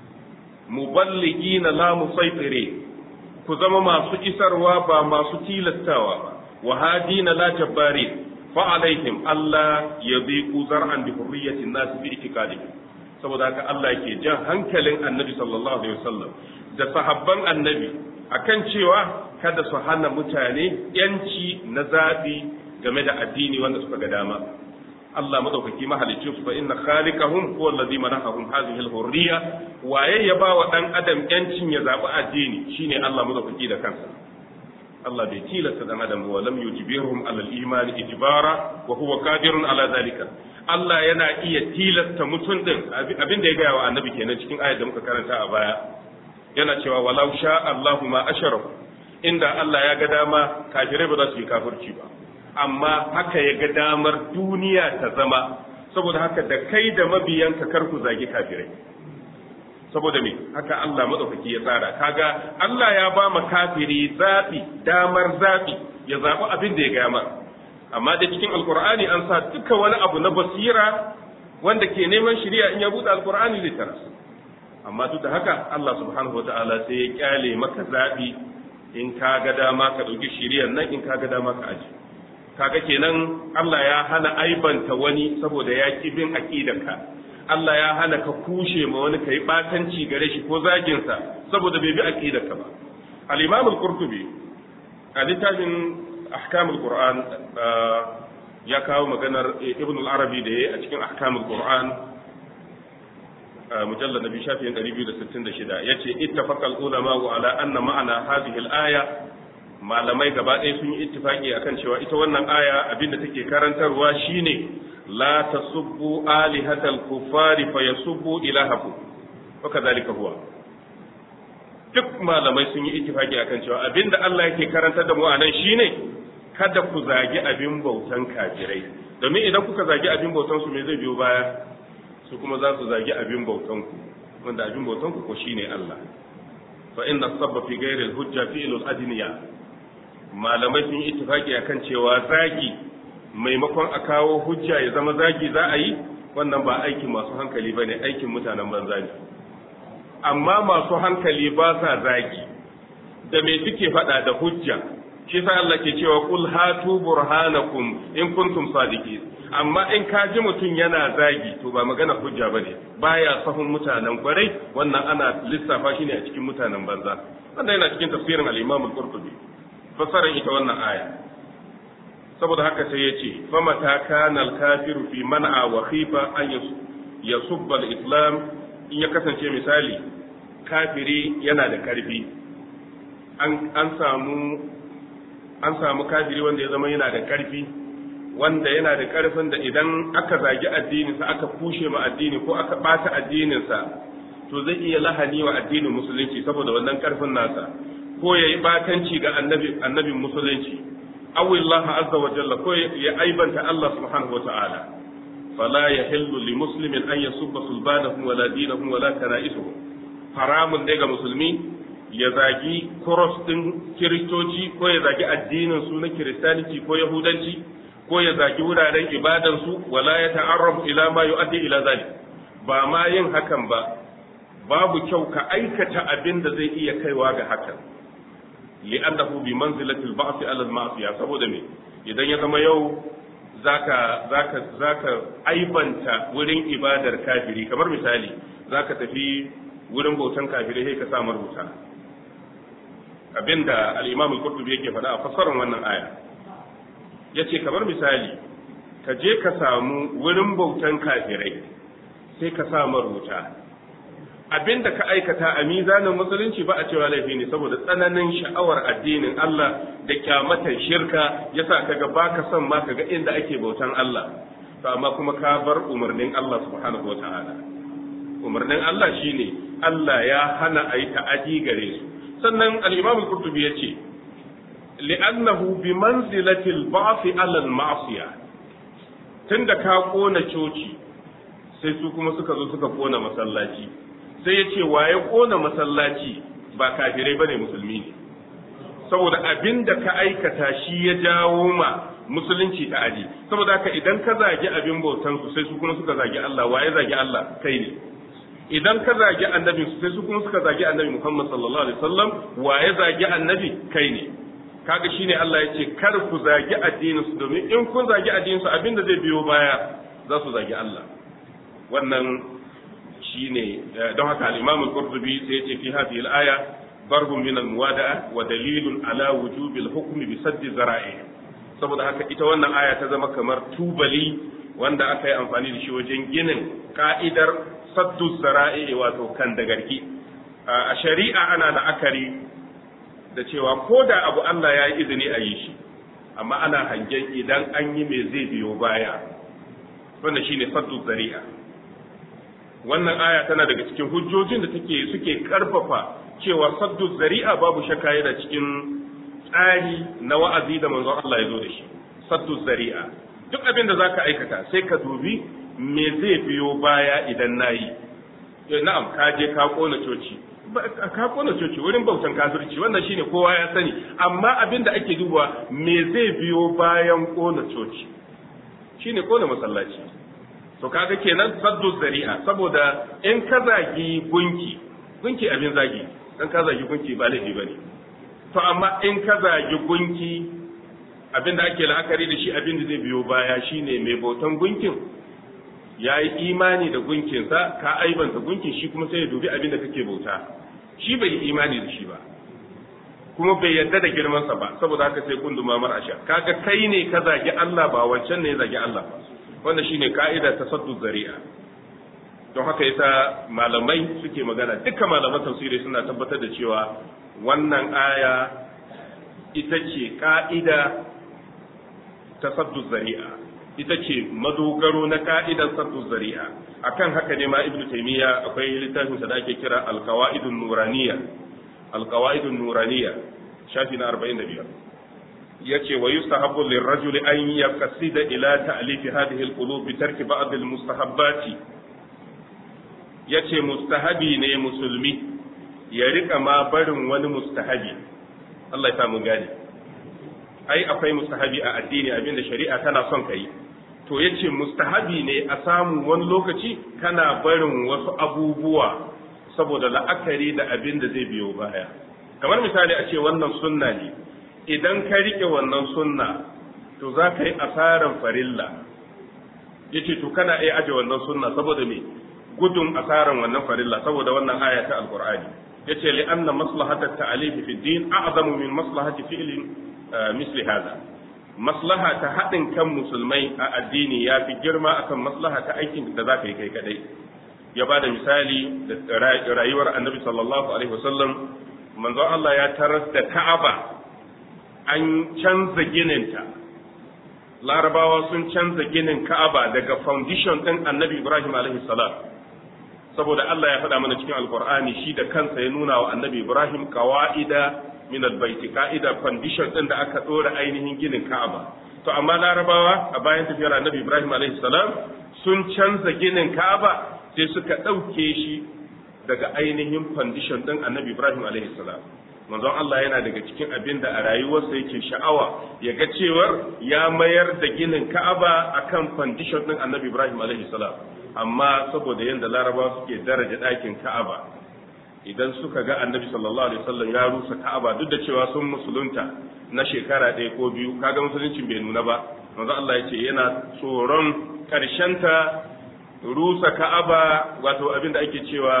muballigina la musaitire ku zama masu isarwa ba masu tilastawa ba wa hadina la jabbari fa alaihim Allah yadhiqu zar'an bi hurriyatin nas bi itikadihim saboda haka Allah ke jan hankalin annabi sallallahu alaihi wasallam da sahabban annabi akan cewa kada su hana mutane yanci na zaɓi game da addini wanda suka ga dama Allah madaukaki mahalicin su fa inna khaliqahum huwa allazi manahahum hadhihi al-hurriya waye ya ba wa dan adam yancin ya zaɓi addini shine Allah madaukaki da kansa Allah bai tilasta dan adam wa lam yujbirhum ala al-iman ijbara wa huwa qadirun ala zalika Allah yana iya tilasta mutum din abin da ya gaya wa annabi kenan cikin ayat da muka karanta a baya yana cewa walau sha Allahu ma asharaku inda Allah ya ga dama kafirai ba za su yi kafirci ba amma haka ya ga damar duniya ta zama saboda haka da kai da mabiyanka kar ku zagi kafirai saboda me haka Allah madaukaki ya tsara kaga Allah ya ba ma kafiri zabi damar zabi ya zabi abin da ya gama amma da cikin alkur'ani an sa duka wani abu na basira wanda ke neman shari'a in ya buɗe alkur'ani zai tara amma duk da haka Allah subhanahu wa ta'ala sai ya kyale maka zaɓi in ka ga dama ka ɗauki shari'ar nan in ka ga dama ka aji kaga kenan Allah ya hana aibanta wani saboda ya ki bin aqidarka Allah ya hana ka kushe ma wani kai batanci gare shi ko zagin sa saboda bai bi aqidarka ba al-Imam al-Qurtubi a littafin ahkamul Qur'an ya kawo maganar Ibn al-Arabi da yayi a cikin ahkamul Qur'an mujallad nabi shafin 266 yace ittafaqa al-ulama ala anna ma'ana hadhihi al-aya malamai gaba ɗaya sun yi ittifaki akan cewa ita wannan aya abinda take karantarwa shine la tasubbu alihatal kuffari fayasubbu ilahakum wa kadhalika huwa duk malamai sun yi ittifaki akan cewa abinda Allah yake karantar da mu a nan shine kada ku zagi abin bautan kafirai domin idan kuka zagi abin bautan su me zai biyo baya su kuma za su zagi abin bautan ku wanda abin bautan ku ko shine Allah fa inna sabba fi ghairi al-hujja fi'lul adniya malamai sun yi ittifaki akan cewa zagi maimakon a kawo hujja ya zama zagi za a yi wannan ba aikin masu hankali bane aikin mutanen banza ne amma masu hankali ba sa zagi da me suke faɗa da hujja shi sa Allah ke cewa kul hatu burhanakum in kuntum sadiqin amma in ka ji mutum yana zagi to ba magana hujja bane baya sahun mutanen kwarai wannan ana lissafa shi ne a cikin mutanen banza wannan yana cikin tafsirin al-Imam al-Qurtubi fasaran ita wannan aya saboda haka sai yace famata kana al-kafiru fi man'a wa khifa an yasubba al-islam in ya kasance misali kafiri yana da karfi an samu an samu kafiri wanda ya zama yana da karfi wanda yana da karfin da idan aka zagi addininsa aka kushe ma addini ko aka bata addininsa to zai iya lahani wa addinin musulunci saboda wannan karfin nasa ko ya yi batanci ga annabi annabin musulunci awillah azza wa jalla ko ya aibanta Allah subhanahu wa ta'ala fala yahillu li muslimin an yasubba sulbanahum wala dinahum wala kana'isuhum haramun ne ga musulmi ya zagi cross din kiristoci ko ya zagi addinin su na kiristanci ko yahudanci ko ya zagi wuraren ibadan su wala ya ta'arrafu ila ma yu'addi ila zalik ba ma yin hakan ba babu kyau ka aikata abin da zai iya kaiwa ga hakan li'annahu bi manzilati al-ba'th 'ala al-ma'siyah saboda me idan ya zama yau zaka zaka zaka aibanta wurin ibadar kafiri kamar misali zaka tafi wurin bautan kafirai sai ka sa marubuta abinda al-Imam al-Qurtubi yake faɗa a fassarar wannan aya yace kamar misali ka je ka samu wurin bautan kafirai sai ka sa marubuta abinda ka aikata a mizanin musulunci ba a cewa laifi ne saboda tsananin sha'awar addinin Allah da kyamatan shirka yasa kaga baka son ma kaga inda ake bautan Allah to amma kuma ka bar umarnin Allah subhanahu wataala umarnin Allah shine Allah ya hana a yi ta'adi gare su sannan al-Imam al-Qurtubi yace li'annahu bi manzilati al-ba'th 'ala al-ma'siyah tunda ka kona coci sai su kuma suka zo suka kona masallaci sai ya ce waye kona masallaci ba kafirai bane musulmi ne saboda abin da ka aikata shi ya jawo ma musulunci ta aji saboda haka idan ka zagi abin bautan su sai su kuma suka zagi Allah waye zagi Allah kai ne idan ka zagi annabi su sai su kuma suka zagi annabi Muhammad sallallahu alaihi wasallam waye zagi annabi kai ne kaga shine Allah ya ce kar ku zagi addinin su domin in kun zagi addinin su abinda zai biyo baya za su zagi Allah wannan shine don haka al-Imam al-Qurtubi sai ya ce fi hadhihi al-aya barbun min al-muwada'a wa dalilun ala wujubi al-hukm bi saddi zara'i saboda haka ita wannan aya ta zama kamar tubali wanda aka yi amfani da shi wajen ginin ka'idar saddu zara'i wato kan da garki a shari'a ana la'akari da cewa ko da abu Allah ya yi izini a yi shi amma ana hangen idan an yi me zai biyo baya wanda shine saddu zari'a wannan aya tana daga cikin hujjojin da take suke karfafa cewa saddu zari'a babu shakka yana cikin tsari na wa'azi da manzon Allah ya zo da shi saddu zari'a duk abin da zaka aikata sai ka dubi me zai biyo baya idan nayi na'am ka je ka kona coci ka kona coci wurin bautan kafirci wannan shine kowa ya sani amma abin da ake dubawa me zai biyo bayan kona coci shine kona masallaci to kaga kenan saddu zari'a saboda in ka zagi gunki gunki abin zagi dan ka zagi gunki ba laifi bane to amma in ka zagi gunki abin da ake la'akari da shi abin da zai biyo baya shine mai bautan gunkin ya yi imani da gunkinsa ka aibanta gunkin shi kuma sai ya dubi abin da kake bauta shi bai yi imani da shi ba kuma bai yarda da girmansa ba saboda haka sai kunduma mar asha kaga kai ne ka zagi Allah ba wancan ne ya zagi Allah ba wanda shine ka'ida ta saddu zari'a don haka yasa malamai suke magana dukkan malaman tafsiri suna tabbatar da cewa wannan aya ita ce ka'ida ta saddu zari'a ita ce madogaro na ka'idan saddu zari'a akan haka ne ma ibnu taymiya akwai littafin sa da ake kira al-qawaidun nuraniyya al-qawaidun nuraniyya shafi na 45 yace wa yustahabbu lirrajuli an yaqsida ila ta'lif hadhihi al-qulub bi tarki ba'd al-mustahabbati yace mustahabi ne musulmi ya rika ma barin wani mustahabi Allah ya samu gani ai akwai mustahabi a addini abinda shari'a tana son kai to yace mustahabi ne a samu wani lokaci kana barin wasu abubuwa saboda la'akari da abin da zai biyo baya kamar misali a ce wannan sunna ne idan ka rike wannan sunna to za ka yi asaran farilla yace to kana iya aje wannan sunna saboda me gudun asaran wannan farilla saboda wannan aya ta alqur'ani yace li anna maslahata ta'alif fi din a'zamu min maslahati fi'lin misli hada maslaha ta haɗin kan musulmai a addini ya fi girma akan maslaha ta aikin da za ka yi kai kadai ya ba da misali da rayuwar annabi sallallahu alaihi wasallam manzon Allah ya taras da ka'aba an canza gininta larabawa sun canza ginin ka'aba daga foundation ɗin annabi ibrahim alaihi salam saboda Allah ya faɗa mana cikin alkur'ani shi da kansa ya nuna wa annabi ibrahim kawa'ida min albayti ka'ida condition din da aka dora ainihin ginin Ka'aba to amma Larabawa a bayan tafiyar Annabi Ibrahim alaihi salam sun canza ginin Ka'aba sai suka dauke shi daga ainihin condition din Annabi Ibrahim alaihi salam manzon Allah yana daga cikin abin da a rayuwarsa yake sha'awa ya ga cewar ya mayar da ginin Ka'aba akan condition din Annabi Ibrahim alaihi salam amma saboda yanda Larabawa suke daraja ɗakin Ka'aba idan suka ga annabi sallallahu alaihi wasallam ya rusa ka'aba duk da cewa sun musulunta na shekara ɗaya ko biyu kaga musuluncin bai nuna ba manzo Allah ya ce yana tsoron ta rusa ka'aba wato abin da ake cewa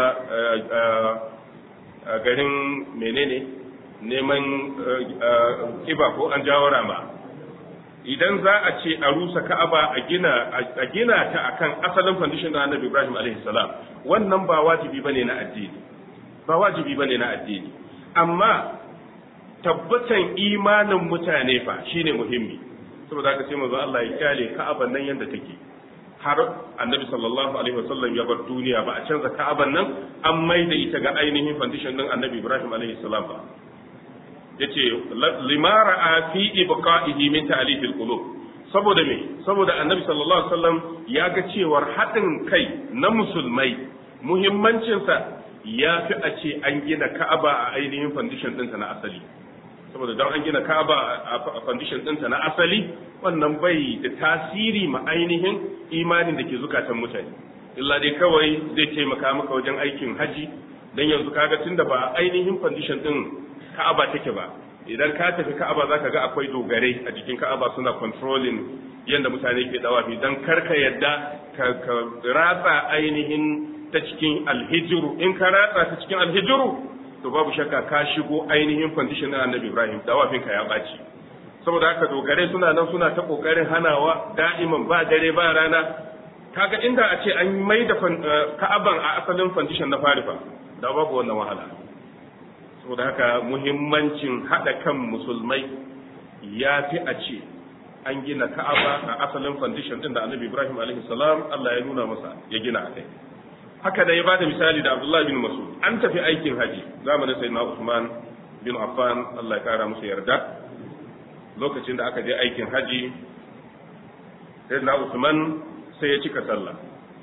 garin menene neman kiba ko an jawo rama idan za a ce a rusa ka'aba a gina a gina ta akan asalin foundation da annabi Ibrahim alaihi salam wannan ba wajibi bane na addini ba wajibi bane na addini amma tabbatan imanin mutane fa shine muhimmi saboda haka sai manzo Allah ya kyale Ka'aban nan yanda take har Annabi sallallahu alaihi wasallam ya bar duniya ba a canza Ka'aban nan an maida ita ga ainihin foundation din Annabi Ibrahim alaihi salam ba yace limara a fi ibqa'ihi min ta'lif al-qulub saboda me saboda Annabi sallallahu alaihi wasallam ya ga cewar haɗin kai na musulmai muhimmancinsa ya fi a ce an gina ka'aba a ainihin foundation ɗinta na asali saboda don an gina ka'aba a foundation ɗinta na asali wannan bai da tasiri ma ainihin imanin da ke zukatan mutane illa dai kawai zai taimaka maka wajen aikin haji dan yanzu kaga tunda ba ainihin foundation ɗin ka'aba take ba idan ka tafi ka'aba zaka ga akwai dogarai a jikin ka'aba suna controlling yadda mutane ke dawafi dan karka yadda ka ratsa ainihin ta cikin alhijiru in ka ratsa ta cikin alhijiru to babu shakka ka shigo ainihin condition na annabi Ibrahim dawafinka ya baci saboda haka dogare suna nan suna ta kokarin hanawa da'iman ba dare ba rana kaga inda a ce an mai da ka'aban a asalin condition na farifa da babu wannan wahala saboda haka muhimmancin hada kan musulmai ya fi a ce an gina ka'aba a asalin condition din da annabi Ibrahim alaihi salam Allah ya nuna masa ya gina a kai haka da ya bada misali da Abdullah bin Mas'ud an tafi aikin haji zamanin sayyidina Usman bin Affan Allah ya kara musu yarda lokacin da aka je aikin haji sayyidina Usman sai ya cika sallah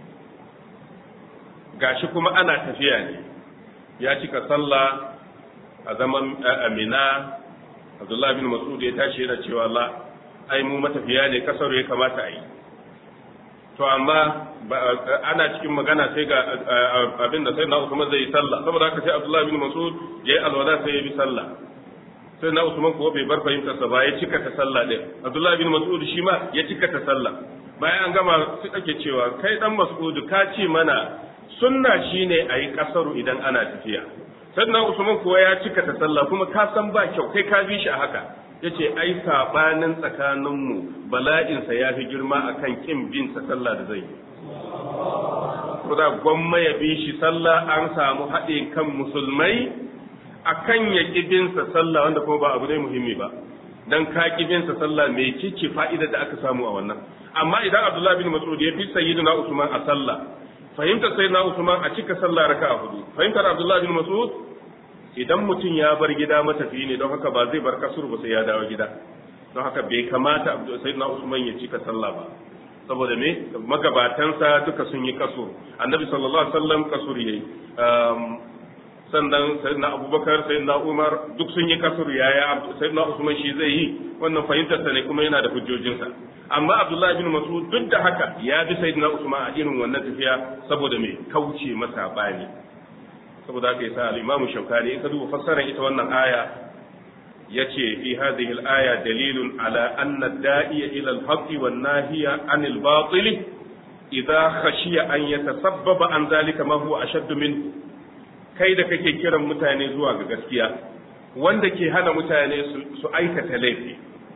gashi kuma ana tafiya ne ya cika sallah a zaman Amina Abdullah bin Mas'ud ya tashi yana cewa la ai mu matafiya ne kasar ya kamata a yi to amma ana cikin magana sai ga abin da sai na Usman zai yi sallah saboda haka sai Abdullah bin Mas'ud ya yi alwala sai ya bi sallah sai na Usman kuwa bai bar fahimtar sa ba ya cika ta sallah din Abdullah bin Mas'ud shi ma ya cika ta sallah bayan an gama sai ake cewa kai dan Mas'ud ka ce mana sunna shine a yi kasaru idan ana tafiya sannan Usman kuwa ya cika ta sallah kuma ka san ba kyau kai ka bi shi a haka yace ai sabanin tsakaninmu bala'insa ya fi girma akan kin bin sa sallah da zai yi kuda gwamma ya bi shi sallah an samu haɗe kan musulmai akan ya bin sa sallah wanda kuma ba abu ne muhimmi ba dan ka bin sa sallah mai cike fa'ida da aka samu a wannan amma idan Abdullah bin Mas'ud ya bi sayyidina Usman a sallah fahimtar sayyidina Usman a cika sallah raka'a hudu fahimtar Abdullah bin Mas'ud idan mutum ya bar gida matafi ne don haka ba zai bar kasur ba sai ya dawo gida don haka bai kamata sayyidina Usman ya cika sallah ba saboda me magabatansa duka sun yi kasur annabi sallallahu alaihi wasallam kasur yayi sannan sayyidina Abubakar sayyidina Umar duk sun yi kasur yaya sayyidina Usman shi zai yi wannan fahimtar sa ne kuma yana da hujjojinsa amma Abdullahi bin Mas'ud duk da haka ya bi sayyidina Usman a irin wannan tafiya saboda me kauce masa bani saboda haka yasa al-Imam Shawkani in ka duba fassarar ita wannan aya yace fi hadhihi al-aya dalilun ala anna ad-da'iya ila al-haqqi wan nahiya 'anil batil idha khashiya an yatasabbaba an zalika ma huwa ashaddu min kai da kake kiran mutane zuwa ga gaskiya wanda ke hana mutane su aikata laifi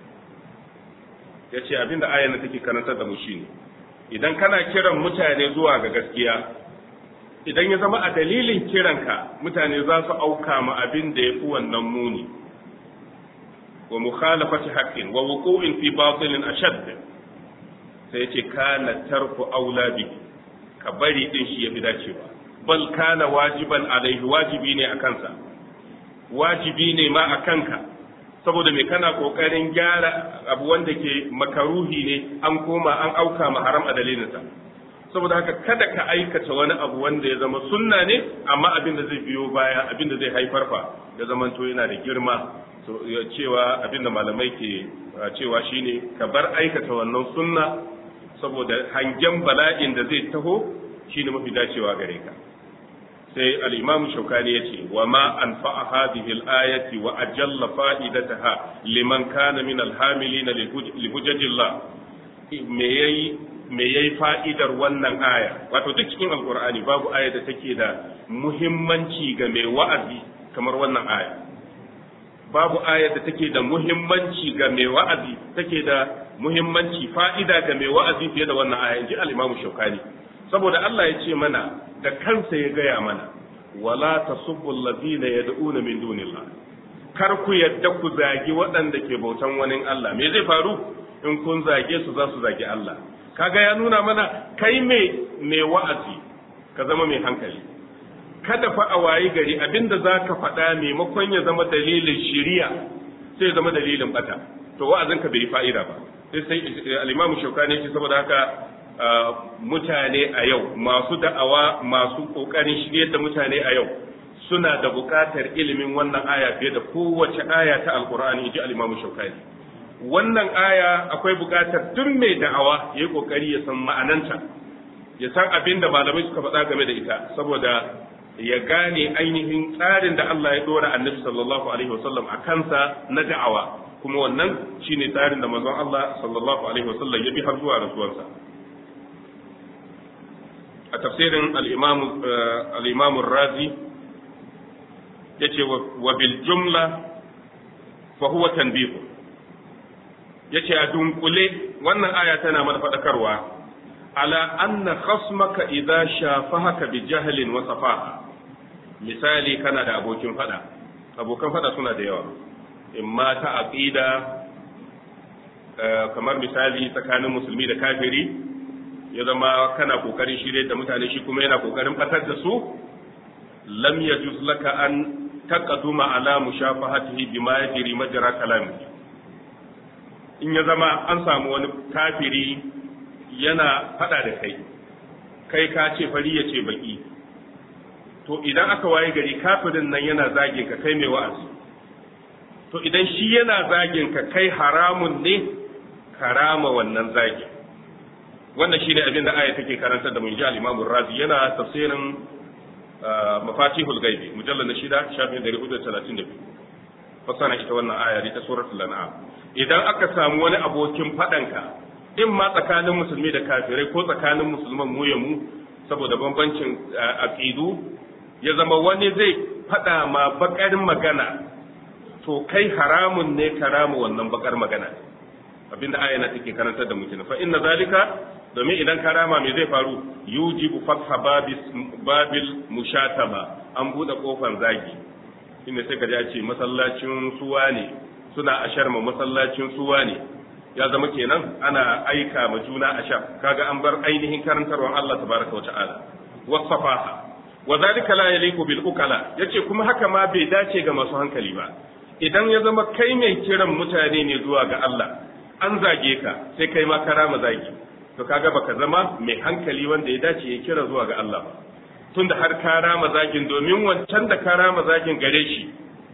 yace abinda ayan take karantar da mu shine idan kana kiran mutane zuwa ga gaskiya idan ya zama a dalilin kiranka mutane za su auka ma abin da ya fi wannan muni wa mukhalafati haqqin wa wuqu'in fi batilin ashadd sai yace kana tarku aula bi ka bari din shi yafi dacewa bal kana wajiban alaihi wajibi ne a kansa wajibi ne ma a kanka saboda me kana kokarin gyara abu wanda ke makaruhi ne an koma an auka ma haram a dalilinsa saboda haka kada ka aikata wani abu wanda ya zama sunna ne amma abin da zai biyo baya abin da zai haifar fa ya zama to yana da girma so cewa abin da malamai ke cewa shine ka bar aikata wannan sunna saboda hangen bala'in da zai taho shine mafi dacewa gare ka sai al-imam shaukani yace wa ma anfa'a hadhihi al-ayati wa ajalla fa'idataha liman kana min al-hamilin li hujjatillah me yayi me yayi fa'idar wannan aya wato duk cikin alkur'ani babu aya da take da muhimmanci ga mai wa'azi kamar wannan aya babu aya da take da muhimmanci ga mai wa'azi take da muhimmanci fa'ida ga mai wa'azi fiye da wannan aya inji al-imamu shaukani saboda Allah ya ce mana da kansa ya gaya mana wala tasubbu allazina yad'una min dunillah kar ku yadda ku zagi waɗanda ke bautan wani Allah me zai faru in kun zage su za su zagi Allah kaga ya nuna mana kai mai mai wa'azi ka zama mai hankali kada fa a wayi gari abinda za ka faɗa maimakon ya zama dalilin shiriya sai ya zama dalilin bata to wa'azinka bai yi fa'ida ba sai sai al-imamu shaukani ce saboda haka mutane a yau masu da'awa masu kokarin shiryar da mutane a yau suna da buƙatar ilimin wannan aya fiye da kowace aya ta alkur'ani inji al-imamu shaukani wannan aya akwai buƙatar duk mai da'awa yayi kokari ya san ma'ananta ya san abin da malamai suka faɗa game da ita saboda ya gane ainihin tsarin da Allah ya dora annabi sallallahu alaihi wasallam a kansa na da'awa kuma wannan shine tsarin da manzon Allah sallallahu alaihi wasallam ya bi har zuwa rasuwarsa a tafsirin al-imam al-imam razi yace wa bil jumla fa huwa tanbih yace a dunkule wannan aya tana mana fadakarwa ala anna khasmaka idza shafahaka bi jahlin wa safaha misali kana da abokin fada abokan fada suna da yawa imma ta aqida kamar misali tsakanin musulmi da kafiri ya zama kana kokarin shirye da mutane shi kuma yana kokarin fatar da su lam yajuz laka an taqaduma ala mushafahatihi bima yajri majra kalami in ya zama an samu wani kafiri yana fada da kai kai ka ce fari ya ce baki to idan aka waye gari kafirin nan yana zagin ka kai mai wa'azi to idan shi yana zagin ka kai haramun ne karama wannan zagin wannan shi ne abin da aya take karanta da mun ji al-Imam Razi yana tafsirin mafatihul gaibi mujallal na shida shafin 432 fasana ita wannan aya ta suratul an'am idan aka samu wani abokin fadanka in ma tsakanin musulmi da kafirai ko tsakanin musulman mu ya mu saboda bambancin aqidu ya zama wani zai fada ma bakar magana to kai haramun ne karama wannan bakar magana abinda aya na take karantar da mutum fa inna zalika domin idan karama me zai faru yujibu fatha babis babil mushatama an bude kofar zagi inda sai ka ji a ce masallacin suwa ne suna asharma masallacin suwa ne ya zama kenan ana aika ma juna ashar kaga an bar ainihin karantarwar Allah tabaraka wa ta'ala wasafaha wa zalika la yaliqu bil ukala yace kuma haka ma bai dace ga masu hankali ba idan ya zama kai mai kiran mutane ne zuwa ga Allah an zage ka sai kai ma karama zagi to kaga baka zama mai hankali wanda ya dace ya kira zuwa ga Allah ba tunda har karama zagin domin wancan da karama zagin gare shi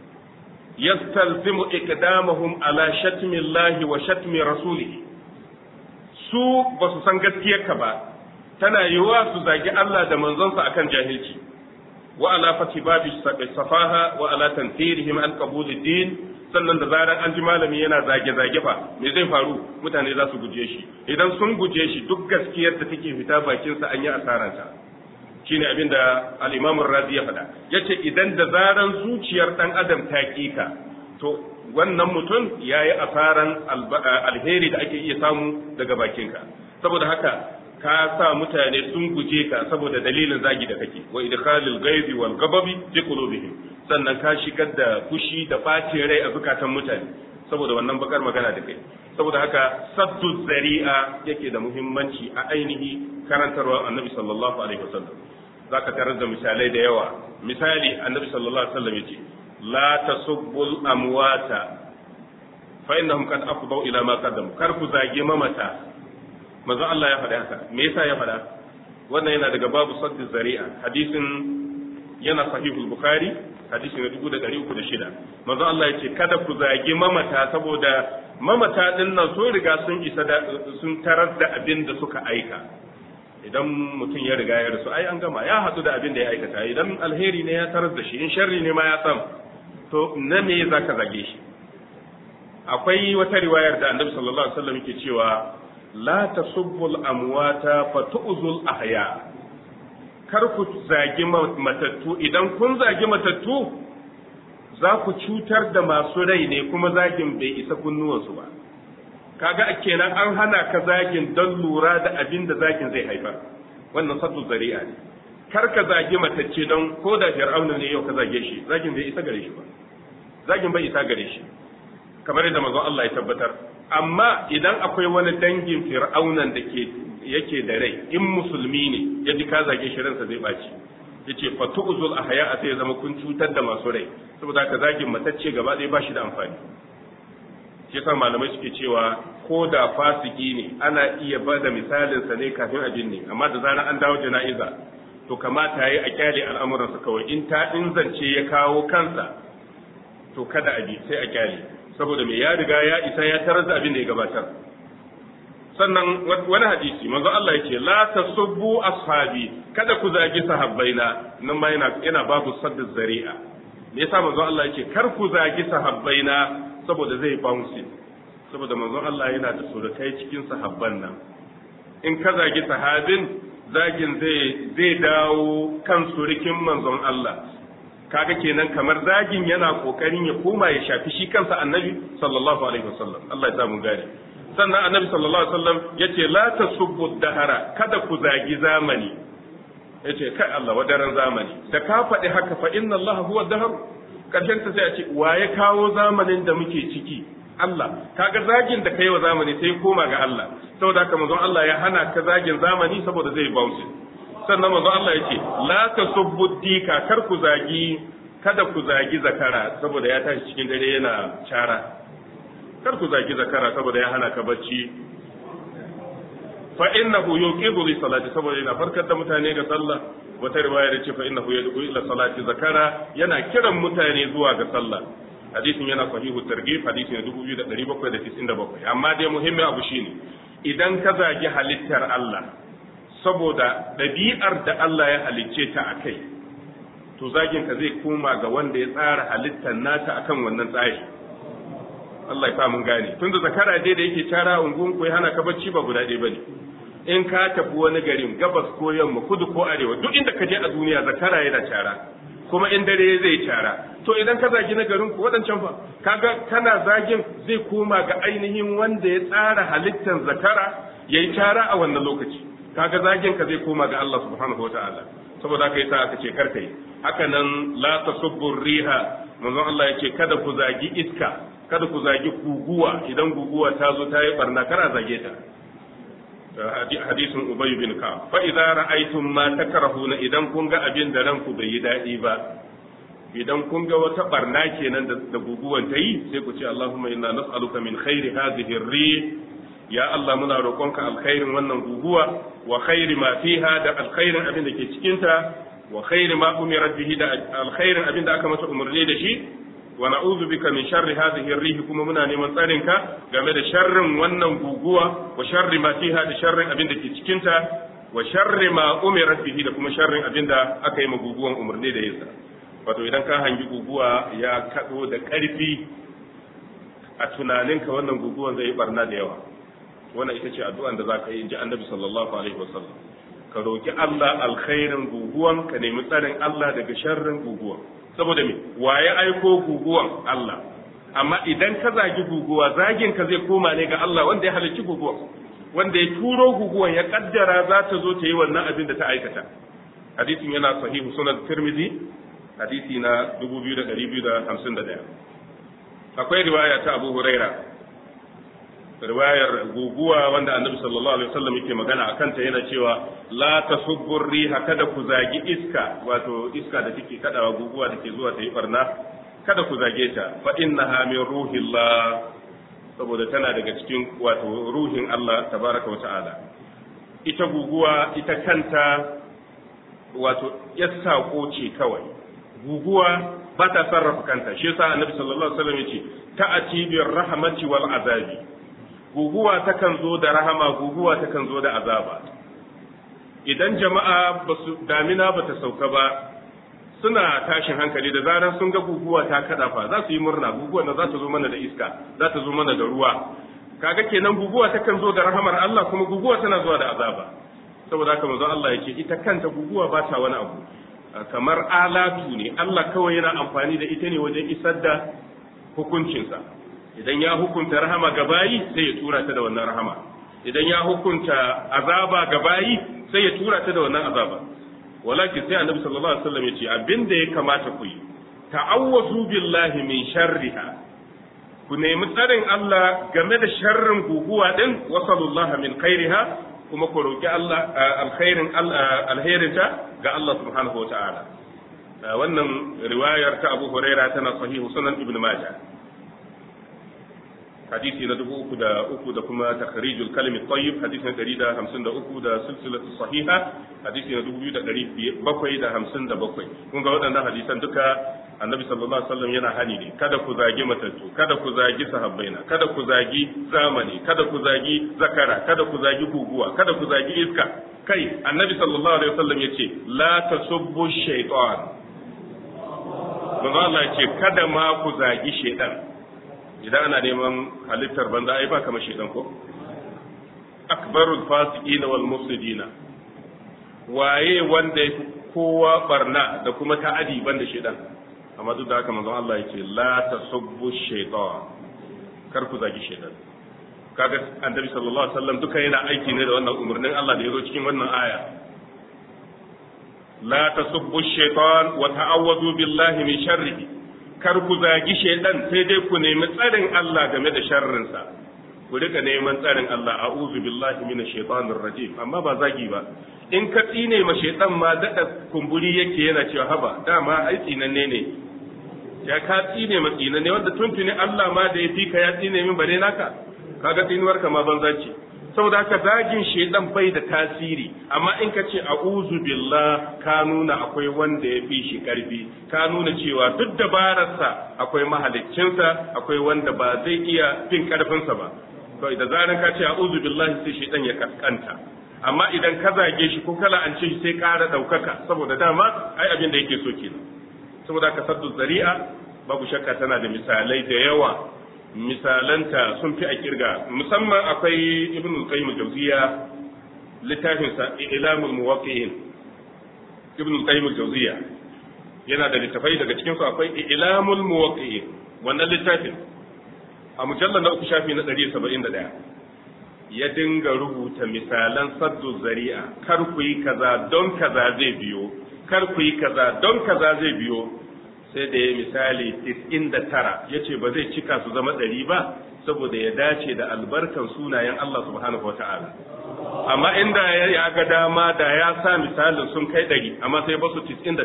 yastalzimu iqdamahum ala shatmi Allah wa shatmi rasulihi su ba su san gaskiyarka ba tana yiwuwa su zagi Allah da manzonsa akan jahilci wa ala fati babi safaha wa ala tanfirihim an qabul din sannan da zarar an ji malami yana zage zage fa me zai faru mutane za su guje shi idan sun guje shi duk gaskiyar da take fita bakin sa an yi asaranta shine abin da al-Imam Razi ya faɗa yace idan da zaran zuciyar dan adam ta kika to wannan mutum yayi asaran alheri da ake iya samu daga bakinka saboda haka ka sa mutane sun guje ka saboda dalilin zagi da kake wa idkhalil ghaibi wal ghadabi fi qulubihim sannan ka shigar da fushi da bacin rai a zukatan mutane saboda wannan bakar magana da kai saboda haka saddu zari'a yake da muhimmanci a ainihi karantarwa annabi sallallahu alaihi wasallam zaka tarar da misalai da yawa misali annabi sallallahu alaihi wasallam yace la tasubbul amwata fa innahum qad afdau ila ma qaddamu kar ku zage mamata manzo Allah ya faɗa haka me yasa ya faɗa wannan yana daga babu saddi zari'a hadisin yana sahihul bukhari hadisi na dubu da ɗari uku da shida manzo Allah ya ce kada ku zagi mamata saboda mamata ɗin nan sun riga sun isa da sun tarar da abin da suka aika idan mutum ya riga ya rasu ai an gama ya haɗu da abin da ya aikata idan alheri ne ya tarar da shi in sharri ne ma ya san to na me za ka zage shi akwai wata riwayar da annabi sallallahu alaihi wasallam yake cewa la tasubbul amwata fatu'zul ahya kar ku zagi matattu idan kun zagi matattu za ku cutar da masu rai ne kuma zagin bai isa kunnuwansu ba kaga a kenan an hana ka zagin don lura da abin da zagin zai haifar wannan saddu zari'a ne kar ka zagi matacce don ko da fir'auna ne yau ka zage shi zagin bai isa gare shi ba zagin bai isa gare shi kamar yadda manzon Allah ya tabbatar amma idan akwai wani dangin fir'aunan da ke yake da rai in musulmi ne ya ji ka zage shi ransa zai baci yace fa tu'zul ahya a sai zama kun cutar da masu rai saboda ka zagin matacce gaba ɗaya ba shi da amfani shi yasa malamai suke cewa ko da fasiki ne ana iya ba da misalin sa ne kafin abin ne amma da zarar an dawo jana'iza to kamata yayi a kyale al'amuransa kawai in ta in zance ya kawo kansa to kada a bi sai a kyale saboda me ya riga ya isa ya tarar da abin da ya gabatar sannan wani hadisi manzo Allah yake la tasubbu ashabi kada ku zagi sahabbaina nan ma yana yana babu sadda zari'a me yasa manzo Allah yake kar ku zagi sahabbaina saboda zai bounce saboda manzo Allah yana da surukai cikin sahabban nan in ka zagi sahabin zagin zai zai dawo kan surikin manzon Allah kaga kenan kamar zagin yana kokarin ya koma ya shafi shi kansa annabi sallallahu alaihi wasallam Allah ya samu gane sannan annabi sallallahu alaihi wasallam yace la tasubbu dahara kada ku zagi zamani yace kai Allah wadaran zamani da ka faɗi haka fa inna Allah huwa dahar karshen ta sai a ce wa ya kawo zamanin da muke ciki Allah kaga zagin da kai wa zamani sai koma ga Allah saboda haka manzon Allah ya hana ka zagin zamani saboda zai bounce sannan manzon Allah yace la tasubbu dika kar ku zagi kada ku zagi zakara saboda ya tashi cikin dare yana cara kar ku zagi zakara saboda ya hana ka bacci fa innahu yuqidu li salati saboda yana farkar da mutane ga sallah wata riwaya da ce fa innahu yad'u ila salati zakara yana kiran mutane zuwa ga sallah hadisin yana sahihu targhib hadisi ne 2797 amma dai muhimmin abu shine idan ka zagi halittar Allah saboda ɗabi'ar da Allah ya halicce ta akai to zagin ka zai koma ga wanda ya tsara halittar nata akan wannan tsari Allah ya sa mun gane tunda zakara dai da yake cara ungun ko ya hana ka bacci ba guda ɗaya bane in ka tafi wani garin gabas ko yamma kudu ko arewa duk inda ka je a duniya zakara yana cara kuma in dare zai cara to idan ka zagi na garin ku waɗancan fa kaga kana zagin zai koma ga ainihin wanda ya tsara halittar zakara yayi cara a wannan lokaci kaga zagin ka zai koma ga Allah subhanahu wataala saboda haka yasa aka ce karka yi haka nan la tasubbu riha manzon Allah yace kada ku zagi iska kada ku zagi guguwa idan guguwa ta zo ta yi barna kara zage ta hadisin ubay bin ka fa idza ra'aytum ma takrahuna idan kun ga abin da ranku bai yi dadi ba idan kun ga wata barna kenan da guguwan ta yi sai ku ce Allahumma inna nas'aluka min khairi hadhihi ar-rih ya Allah muna roƙonka alkhairin wannan guguwa wa khairi ma fiha da alkhairin abin da ke cikin ta wa khairi ma umirat bihi da alkhairin abin da aka mata umarni da shi wa na'udhu bika min sharri hadhihi ar-rih kuma muna neman tsarin ka game da sharrin wannan guguwa wa sharri ma fiha da sharrin abin da ke cikin ta wa sharri ma umirat bihi da kuma sharrin abin da aka yi ma guguwan umarni da yasa wato idan ka hangi guguwa ya kado da ƙarfi a tunaninka wannan guguwan zai yi barna da yawa wannan ita ce addu'an da zaka yi inji annabi sallallahu alaihi wasallam ka roki Allah alkhairin guguwan ka nemi tsarin Allah daga sharrin guguwan saboda me waye aiko guguwan Allah amma idan ka zagi guguwa zagin ka zai koma ne ga Allah wanda ya halicci guguwan wanda ya turo guguwan ya kaddara za ta zo ta yi wannan abin da ta aikata hadisin yana sahihu sunan tirmidhi hadisi na 2251 akwai riwaya ta Abu Huraira riwayar guguwa wanda Annabi sallallahu alaihi wasallam yake magana akan ta yana cewa la tasubbu riha kada ku zagi iska wato iska da take kadawa guguwa da ke zuwa ta yi barna kada ku zage ta fa innaha min ruhillah saboda tana daga cikin wato ruhin Allah tabaraka wa ta'ala ita guguwa ita kanta wato ya sako ce kawai guguwa ba ta sarrafa kanta shi yasa annabi sallallahu alaihi wasallam yace ta'ati bir rahmati wal azabi guguwa takan zo da rahama guguwa takan zo da azaba idan jama'a basu damina bata sauka ba suna tashin hankali da zarar sun ga guguwa ta kada fa za su yi murna guguwa na za ta zo mana da iska za ta zo mana da ruwa kaga kenan guguwa takan zo da rahamar Allah kuma guguwa tana zuwa da azaba saboda haka manzo Allah yake ita kanta guguwa ba ta wani abu kamar alatu ne Allah kawai yana amfani da ita ne wajen isar da hukuncinsa idan ya hukunta rahama ga bayi sai ya tura ta da wannan rahama idan ya hukunta azaba ga bayi sai ya tura ta da wannan azaba walakin sai annabi sallallahu alaihi wasallam ya ce abinda ya kamata ku yi ta'awwazu billahi min sharriha ku nemi tsarin Allah game da sharrin guguwa din wasallallahu min khairiha kuma ku roki Allah alkhairin alherinta ga Allah subhanahu wataala wannan riwayar ta Abu Huraira tana sahihu sunan Ibn Majah hadisi na dubu uku da uku da kuma takharijul kalimi tayyib hadisi na ɗari da hamsin da uku da silsilatu sahiha hadisi na dubu biyu da ɗari bakwai da hamsin da bakwai kun ga waɗannan hadisan duka annabi sallallahu alaihi wasallam yana hani ne kada ku zagi matattu kada ku zagi sahabbaina kada ku zagi zamani kada ku zagi zakara kada ku zagi guguwa kada ku zagi iska kai annabi sallallahu alaihi wasallam yace la tasubbu shaytan manzo Allah yace kada ma ku zagi shaytan idan ana neman halittar banza ai ba kamar shaytan ko akbarul fasiqina wal mufsidina waye wanda kowa barna da kuma ta'adi banda shaytan amma duk da haka manzon Allah yake la tasubbu shaytan kar ku zagi shaytan kaga annabi sallallahu alaihi wasallam duka yana aiki ne da wannan umarnin Allah da yazo cikin wannan aya la tasubbu shaytan wa ta'awwadu billahi min sharrihi kar ku zagi shaytan sai dai ku nemi tsarin Allah game da sharrin sa ku rika neman tsarin Allah a'udhu billahi minash shaitanir rajim amma ba zagi ba in ka tsine ma shaytan ma dada kumburi yake yana cewa haba dama ai tsinanne ne ya ka tsine ma tsinanne wanda tuntuni Allah ma da ya fi ka ya tsine min bare naka kaga tsinuwar ka ma banza ce saboda haka zagin shedan bai da tasiri amma in ka ce a'udhu billah ka nuna akwai wanda ya fi shi karfi ka nuna cewa duk dabararsa akwai mahaliccinsa akwai wanda ba zai iya fin karfinsa ba to da zaran ka ce a'udhu billahi sai shedan ya kaskanta amma idan ka zage shi ko kala an ce shi sai ƙara ɗaukaka saboda dama ai abin da yake so kenan saboda ka saddu zari'a babu shakka tana da misalai da yawa misalanta sun fi a kirga musamman akwai ibn al-qayyim al-jawziya littafin sa ilamul muwaqqi'in ibn al-qayyim al-jawziya yana da littafai daga cikin su akwai ilamul muwaqqi'in wannan littafin a mujallal na uku shafi na 171 ya dinga rubuta misalan saddu zari'a kar ku yi kaza don kaza zai biyo kar ku yi kaza don kaza zai biyo sai da ya misali 99 ya ce ba zai cika su zama ɗari ba saboda ya dace da albarkan sunayen Allah subhanahu wa ta'ala amma inda ya ga dama da ya sa misalin sun kai ɗari amma sai ba su 99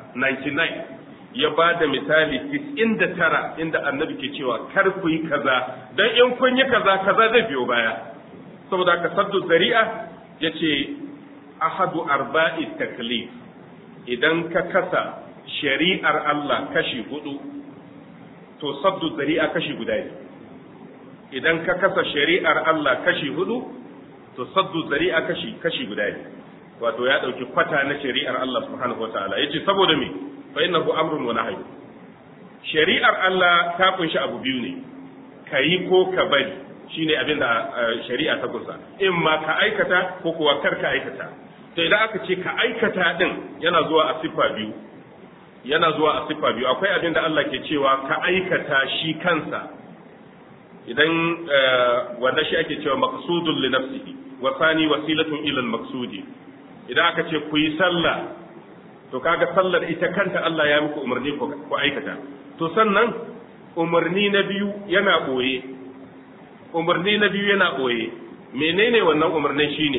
99 ya ba da misali 99 inda annabi ke cewa kar ku yi kaza don in kun yi kaza kaza zai biyo baya saboda ka saddu zari'a ya ce ahadu arba'i taklif idan ka kasa shari'ar Allah kashi hudu to saddu zari'a kashi guda ne idan ka kasa shari'ar Allah kashi hudu to saddu zari'a kashi kashi guda ne wato ya dauki kwata na shari'ar Allah subhanahu wataala yace saboda me fa innahu amrun wa nahyi shari'ar Allah ta kunshi abu biyu ne kayi ko ka bari shine abin da shari'a ta kusa in ma ka aikata ko kuwa kar ka aikata to idan aka ce ka aikata din yana zuwa a siffa biyu yana zuwa a siffa biyu akwai abin da Allah ke cewa ka aikata shi kansa idan wanda shi ake cewa maqsudun li nafsihi wa thani wasilatun ila al-maqsudi idan aka ce ku yi sallah to kaga sallar ita kanta Allah ya muku umarni ku aikata to sannan umarni na biyu yana boye umarni na biyu yana boye menene wannan umarnin shine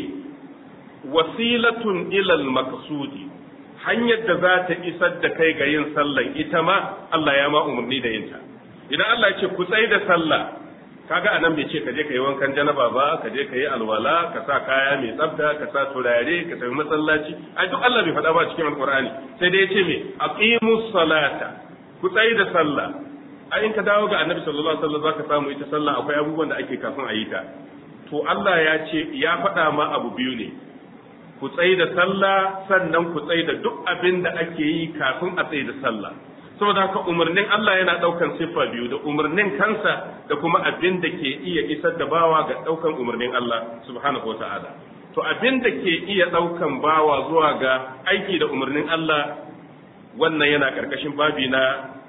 wasilatun ila al-maqsudi hanyar da za ta isar da kai ga yin sallan ita ma Allah ya ma umarni da yinta idan Allah ya ce ku tsaye da sallah kaga anan bai ce ka je ka yi wankan janaba ba ka je ka yi alwala ka sa kaya mai tsafta ka sa turare ka tafi masallaci ai duk Allah bai faɗa ba cikin alqur'ani sai dai ya ce me aqimus salata ku tsaye da sallah a in ka dawo ga annabi sallallahu alaihi wasallam zaka samu ita sallah akwai abubuwan da ake kafin a yi ta to Allah ya ce ya faɗa ma abu biyu ne ku tsaye da sallah sannan ku tsaye da duk abin da ake yi kafin a tsaye da sallah saboda haka umarnin Allah yana daukan siffa biyu da umarnin kansa da kuma abin da ke iya isar da bawa ga daukan umarnin Allah subhanahu wataala to abin da ke iya daukan bawa zuwa ga aiki da umarnin Allah wannan yana karkashin babi na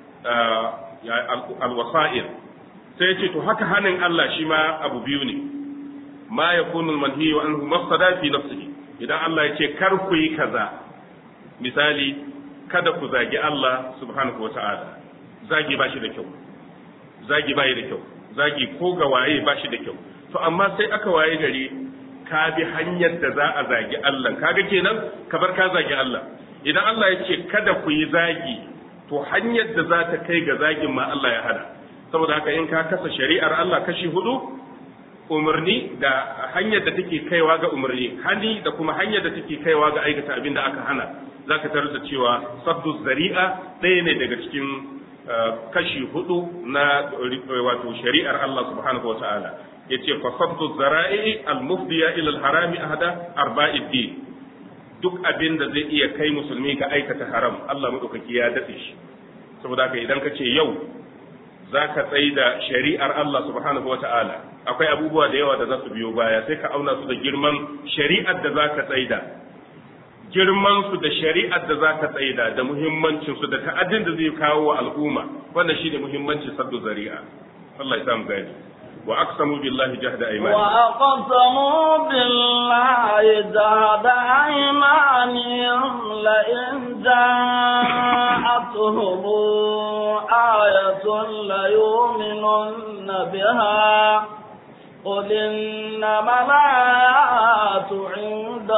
alwasa'il sai ce to haka hanin Allah shi ma abu biyu ne ma yakunu almanhiyu anhu mafsada fi nafsihi idan Allah ya ce kar ku yi kaza misali kada ku zagi Allah subhanahu wa ta'ala zagi ba shi da kyau zagi ba da kyau zagi ko ga waye ba shi da kyau to amma sai aka waye gari ka bi hanyar da za a zagi Allah kaga kenan ka bar ka zagi Allah idan Allah ya ce kada ku yi zagi to hanyar da za ta kai ga zagin ma Allah ya hada saboda haka in ka kasa shari'ar Allah kashi hudu umarni da hanyar da take kaiwa ga umarni hani da kuma hanyar da take kaiwa ga aikata abin da aka hana zaka tarar da cewa saddu zari'a ɗaya ne daga cikin kashi hudu na wato shari'ar Allah subhanahu wataala yace fa saddu zara'i al-mufdiya ila al-harami ahada arba'id din duk abin da zai iya kai musulmi ga aikata haram Allah madaukaki ya datse shi saboda haka idan ka ce yau za ka tsaye da shari'ar Allah subhanahu wata'ala akwai abubuwa da yawa da za su biyo baya sai ka auna su da girman shari'ar da za ka tsaida girman su da shari'ar da za ka tsaida da muhimmancin su da ta'addin da zai kawo wa al'umma wannan shi ne muhimmancin saddu zari'a Allah ya samu gani wa aqsamu billahi jahda aymani wa aqsamu billahi jahda aymanihim la in ja'atuhum ayatun la yu'minunna biha قل إنما الآيات عند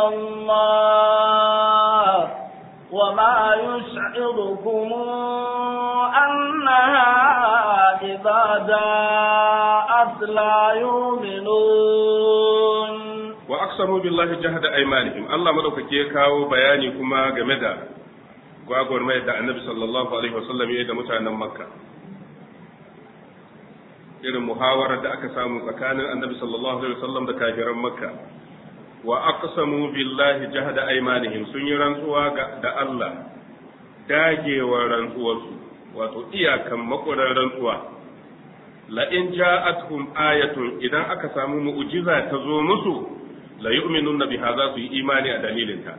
الله وما يشعركم أنها إذا جاءت لا يؤمنون وأقسموا بالله جهد أيمانهم الله ملوك كيكاو بياني كما جمدا gwagwar mai da annabi sallallahu alaihi wasallam ya da mutanen makka irin muhawarar da aka samu tsakanin annabi sallallahu alaihi wasallam da kafiran makka wa aqsamu billahi jahda aymanihim sun yi rantsuwa da Allah dagewar rantsuwarsu wato iyakan makurar rantsuwa la in ja'atuhum ayatun idan aka samu mu'jiza ta zo musu la yu'minunna biha za su yi imani a dalilinta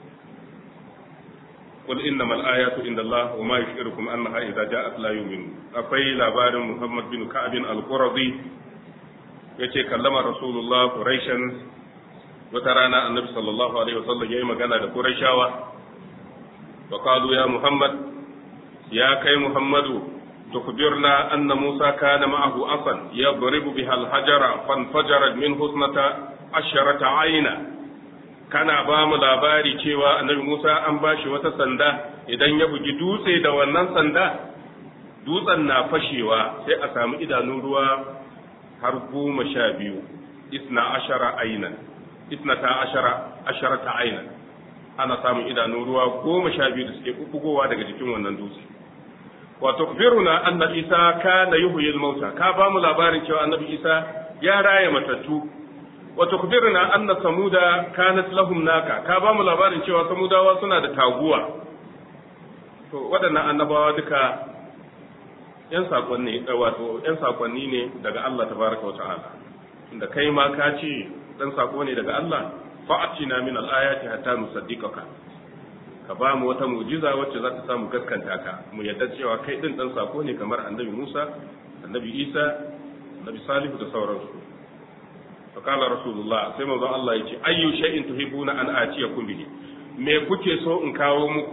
قل إنما الآيات عند الله وما يشعركم أنها إذا جاءت لا يؤمنون أقي لابار محمد بن كعب القرظي yace kallama rasulullah quraishan wata rana annabi sallallahu alaihi wasallam yayi magana da quraishawa wa qalu ya muhammad ya kai muhammadu tukbirna anna musa kana ma'ahu asan yadribu biha al-hajara fanfajarat min husnata asharata ayna kana ba mu labari cewa annabi Musa an ba shi wata sanda idan ya bugi dutse da wannan sanda dutsen na fashewa sai a samu idanun ruwa har goma sha biyu isna ashara ainan isna ta ashara ashara ta ainan ana samun idanun ruwa goma sha biyu da suke bugowa daga jikin wannan dutse wa tukbiruna anna isa kana yuhyil mauta ka ba mu labarin cewa annabi isa ya raya matattu wa tukbirna anna samuda kanat lahum naka ka ba mu labarin cewa samudawa suna da taguwa to waɗannan annabawa duka yan sakonni wato yan sakonni ne daga Allah tabaraka wa ta'ala inda kai ma ka ce dan sako ne daga Allah fa'atina min al-ayati hatta nusaddiqaka ka ba mu wata mu'jiza wacce za ta samu gaskanta ka mu yadda cewa kai din dan sako ne kamar annabi Musa annabi Isa annabi Salihu da sauransu فقال رسول الله sai manzon Allah yace ayyu shay'in tuhibuna an atiyakum bihi me kuke so in kawo muku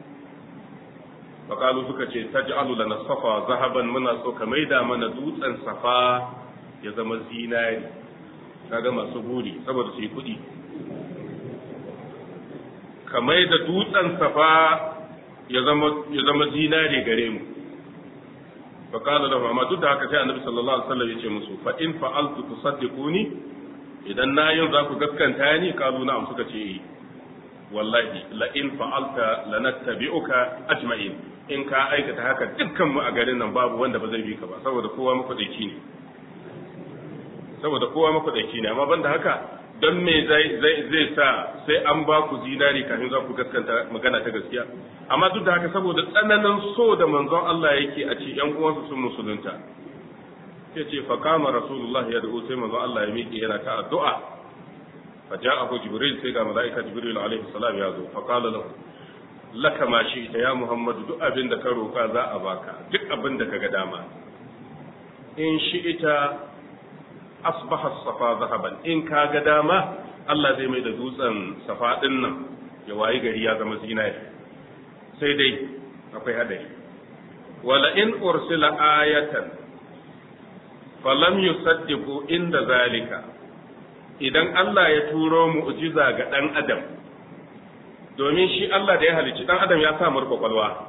faqalu suka ce taj'alu lana safa zahaban muna so ka maida mana dutsen safa ya zama zinari kaga masu buri saboda su yi kuɗi ka maida dutsen safa ya zama ya zama zinari gare mu فقال له amma duk da haka sai annabi sallallahu alaihi wasallam yace musu fa in fa'altu tusaddiquni idan na yin za ku gaskanta ni kalu na'am suka ce wallahi la in fa'alta lanattabi'uka ajma'in in ka aikata haka dukkan mu a garin nan babu wanda ba zai bi ka ba saboda kowa makwadaici ne saboda kowa makwadaici ne amma banda haka don me zai zai sa sai an ba ku zinari kafin za ku gaskanta magana ta gaskiya amma duk da haka saboda tsananin so da manzon Allah yake a ce yan uwansa sun musulunta sai ce fa kama rasulullahi ya da'u sai manzon Allah ya miƙe yana ta addu'a fa ja'ahu jibril sai ga malaika jibril alaihi salam ya zo fa qala lahu laka ma shi ita ya muhammadu duk abin da ka roka za a baka duk abin da ka ga dama in shi ita asbaha safa zahaban in ka ga dama Allah zai mai da dutsen safa din nan ya wayi gari ya zama zinari sai dai akwai hadari wala in ursila ayatan falam yusaddiqu inda zalika idan Allah ya turo mu'jiza ga dan adam domin shi Allah da ya halicci dan adam ya sa mar kwakwalwa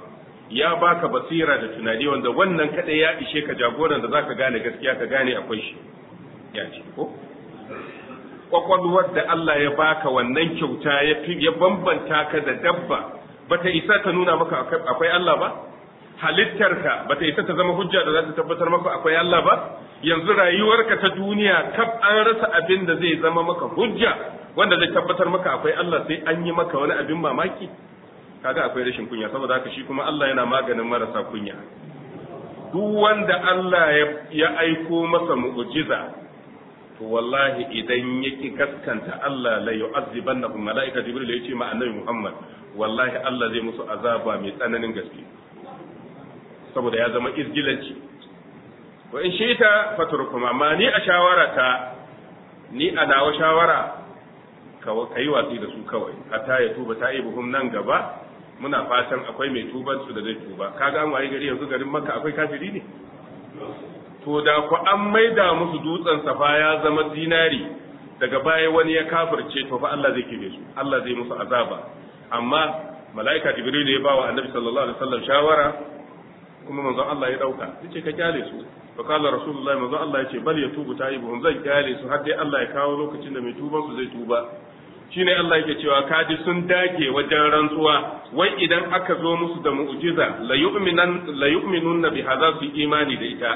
ya baka basira da tunani wanda wannan kadai ya ishe ka jagoran da zaka gane gaskiya ka gane akwai shi ya ce ko kwakwalwar da Allah ya baka wannan kyauta ya fi ya bambanta ka da dabba bata isa ta nuna maka akwai Allah ba halittarka bata isa ta zama hujja da za ta tabbatar maka akwai Allah ba yanzu rayuwarka ta duniya kaf an rasa abin da zai zama maka hujja wanda zai tabbatar maka akwai Allah sai an yi maka wani abin mamaki kaga akwai rashin kunya saboda haka shi kuma Allah yana maganin marasa kunya duk wanda Allah ya aiko masa mu'jiza to wallahi idan yaki gaskanta Allah la yu'azzibannahum malaika jibril yace ma annabi Muhammad wallahi Allah zai musu azaba mai tsananin gaske saboda ya zama izgilanci wa in shita fatrukum amma ni a shawarata ni a nawa shawara ka yi watsi da su kawai hatta ya tuba ta ibuhum nan gaba muna fatan akwai mai tuban su da zai tuba kaga an waye gari yanzu garin makka akwai kafiri ne to da ku an maida musu dutsen safa ya zama zinari daga baya wani ya kafirce to fa Allah zai kibe su Allah zai musu azaba amma mala'ika jibril ya bawa annabi sallallahu alaihi wasallam shawara kuma manzon Allah ya dauka yace ka kyale su fa kala rasulullahi manzon Allah yace bal yatubu taibuhum zai kyale su har dai Allah ya kawo lokacin da mai tuban su zai tuba shine Allah yake cewa kaji sun dage wajen rantsuwa wai idan aka zo musu da mu'jiza la yu'minan la yu'minun bi hadha su imani da ita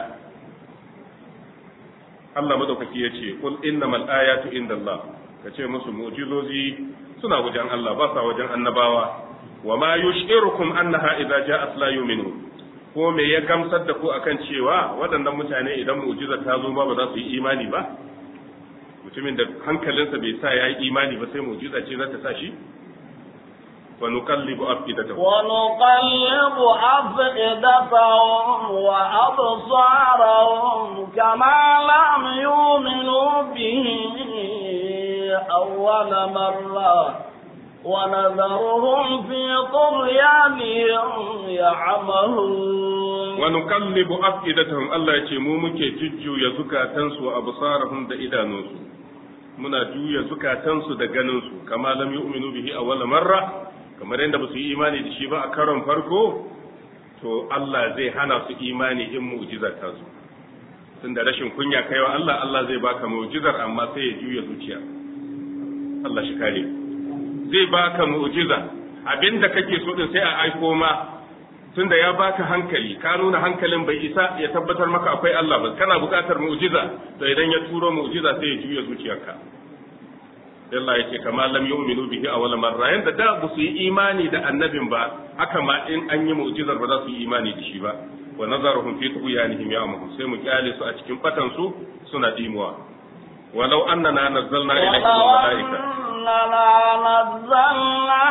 Allah madaukaki yace kul innamal ayatu indallah kace musu mu'jizozi suna wajen Allah ba sa wajen annabawa wa ma yushirukum annaha idza ja'at la yu'minun ko me ya gamsar da ku akan cewa waɗannan mutane idan mu'jiza ta zo ba ba za su yi imani ba mutumin da hankalinsa bai sa ya yi imani ba sai mu'jiza ce za ta sa shi wa nuqallibu afidatahum wa nuqallibu afidatahum wa absarahum kama lam yu'minu bihi awwal marra ونذرهم في طغيانهم يعمهون ونقلب أفئدتهم الله يce mu muke jujjuya zukatansu wa absarahum da idanunsu muna juya zukatansu da ganinsu kama lam yu'minu bihi awwala marra kamar yadda ba su yi imani da shi ba a karon farko to Allah zai hana su imani in mu'jizar ta zo tunda rashin kunya kaiwa Allah Allah zai baka mu'jizar amma sai ya juya zuciya Allah shi kare zai baka mu'jiza abinda kake so din sai a aiko ma tunda ya baka hankali ka nuna hankalin bai isa ya tabbatar maka akwai Allah ba kana buƙatar mu'jiza to idan ya turo mu'jiza sai ya juya zuciyarka Allah yake kama lam yu'minu bihi awwal marra yanda da ba su yi imani da annabin ba haka ma in an yi mu'jizar ba za su yi imani da shi ba wa nazaruhum fi tughyanihim ya'mahu sai mu kyale su a cikin fatan su suna dimuwa walau annana nazzalna ilayhim malaika أننا نزلنا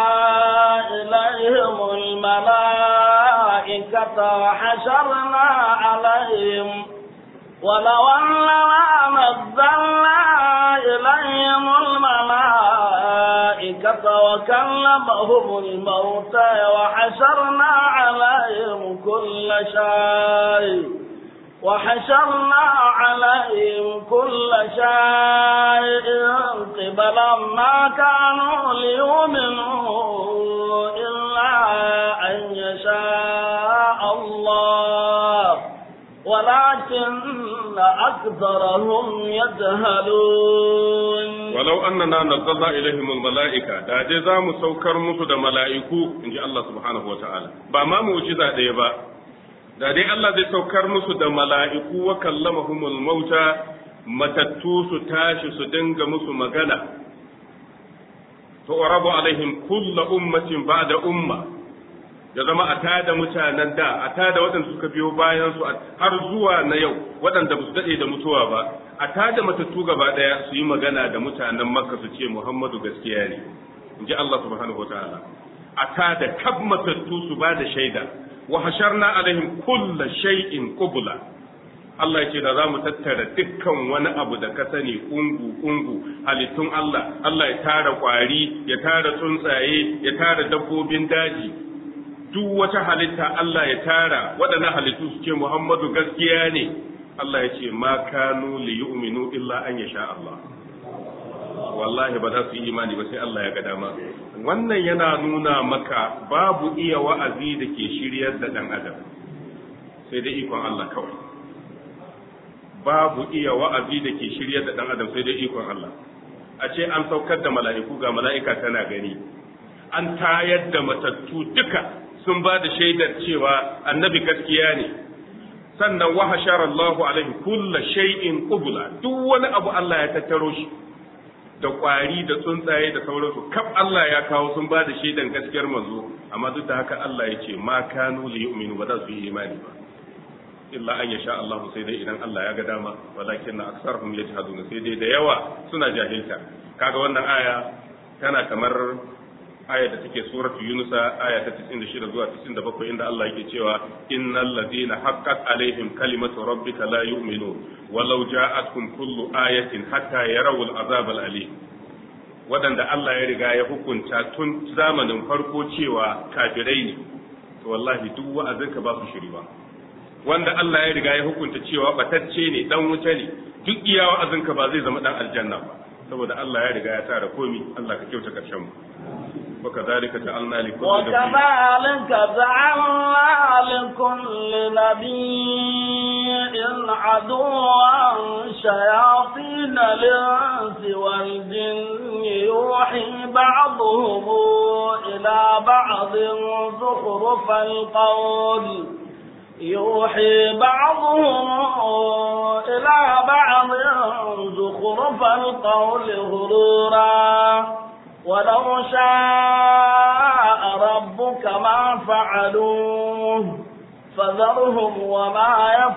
إليهم الملائكة وحشرنا عليهم ولو أننا نزلنا إليهم الملائكة وكلمهم الموتى وحشرنا عليهم كل شيء وحشرنا عليهم كل شيء قبلا ما كانوا ليؤمنوا إلا أن يشاء الله ولكن أكثرهم يجهلون ولو أننا نزلنا إليهم الملائكة دا جزا مسوكر مسود ملائكو إن جاء الله سبحانه وتعالى بما موجزة ديبا da dai Allah zai saukar musu da mala'iku wa kallamahumul mauta matattu su tashi su dinga musu magana to rabu alaihim kulla ummatin ba'da umma ya zama a tada mutanen da a tada waɗanda suka biyo bayan su har zuwa na yau waɗanda ba su daɗe da mutuwa ba a tada matattu gaba ɗaya su yi magana da mutanen makka su ce muhammadu gaskiya ne in ji Allah subhanahu wa ta'ala a tada kab matattu su ba da shaida wa hasharna alaihim kulla shay'in qubla Allah yake da zamu tattara dukkan wani abu da ka sani kungu kungu halittun Allah Allah ya tara kwari ya tara tsuntsaye ya tara dabbobin daji duk wata halitta Allah ya tara waɗannan halittu su ce Muhammadu gaskiya ne Allah ya ce ma kanu li yu'minu illa an yasha Allah wallahi ba za su yi imani ba sai Allah ya ga dama wannan yana nuna maka babu iya wa'azi da ke shiryar da dan adam sai dai ikon Allah kawai babu iya wa'azi da ke shiryar da dan adam sai dai ikon Allah a ce an saukar da mala'iku ga mala'ika tana gani an tayar da matattu duka sun ba da shaidar cewa annabi gaskiya ne sannan wa hashara Allahu alaihi kulla shay'in qubla duk wani abu Allah ya tattaro shi da kwari da tsuntsaye da sauransu kaf Allah ya kawo sun ba da shaidan gaskiyar manzo amma duk da haka Allah ya ce ma kanu li yu'minu ba za su yi imani ba illa an yasha Allah sai dai idan Allah ya ga dama walakin na aksarhum yajhaduna sai dai da yawa suna jahilta kaga wannan aya tana kamar aya da take suratu yunusa aya ta 96 zuwa 97 inda Allah yake cewa innal ladina haqqat alaihim kalimatu rabbika la yu'minun walau ja'atkum kullu ayatin hatta yarawul azab al-alim wadanda Allah ya riga ya hukunta tun zamanin farko cewa kafirai ne to wallahi duk wa'azinka ba su shiri ba wanda Allah ya riga ya hukunta cewa batacce ne dan wuta ne duk iya wa'azinka ba zai zama dan aljanna ba saboda Allah ya riga ya tara komi Allah ka kyauta karshen mu وكذلك جعلنا لكل وكذلك جعلنا لكل نبي عدوا شياطين الانس والجن يوحي بعضهم الى بعض زخرف القول يوحي بعضهم إلى بعض زخرف القول غرورا ولو شاء ربك ما فعلوه فذرهم وما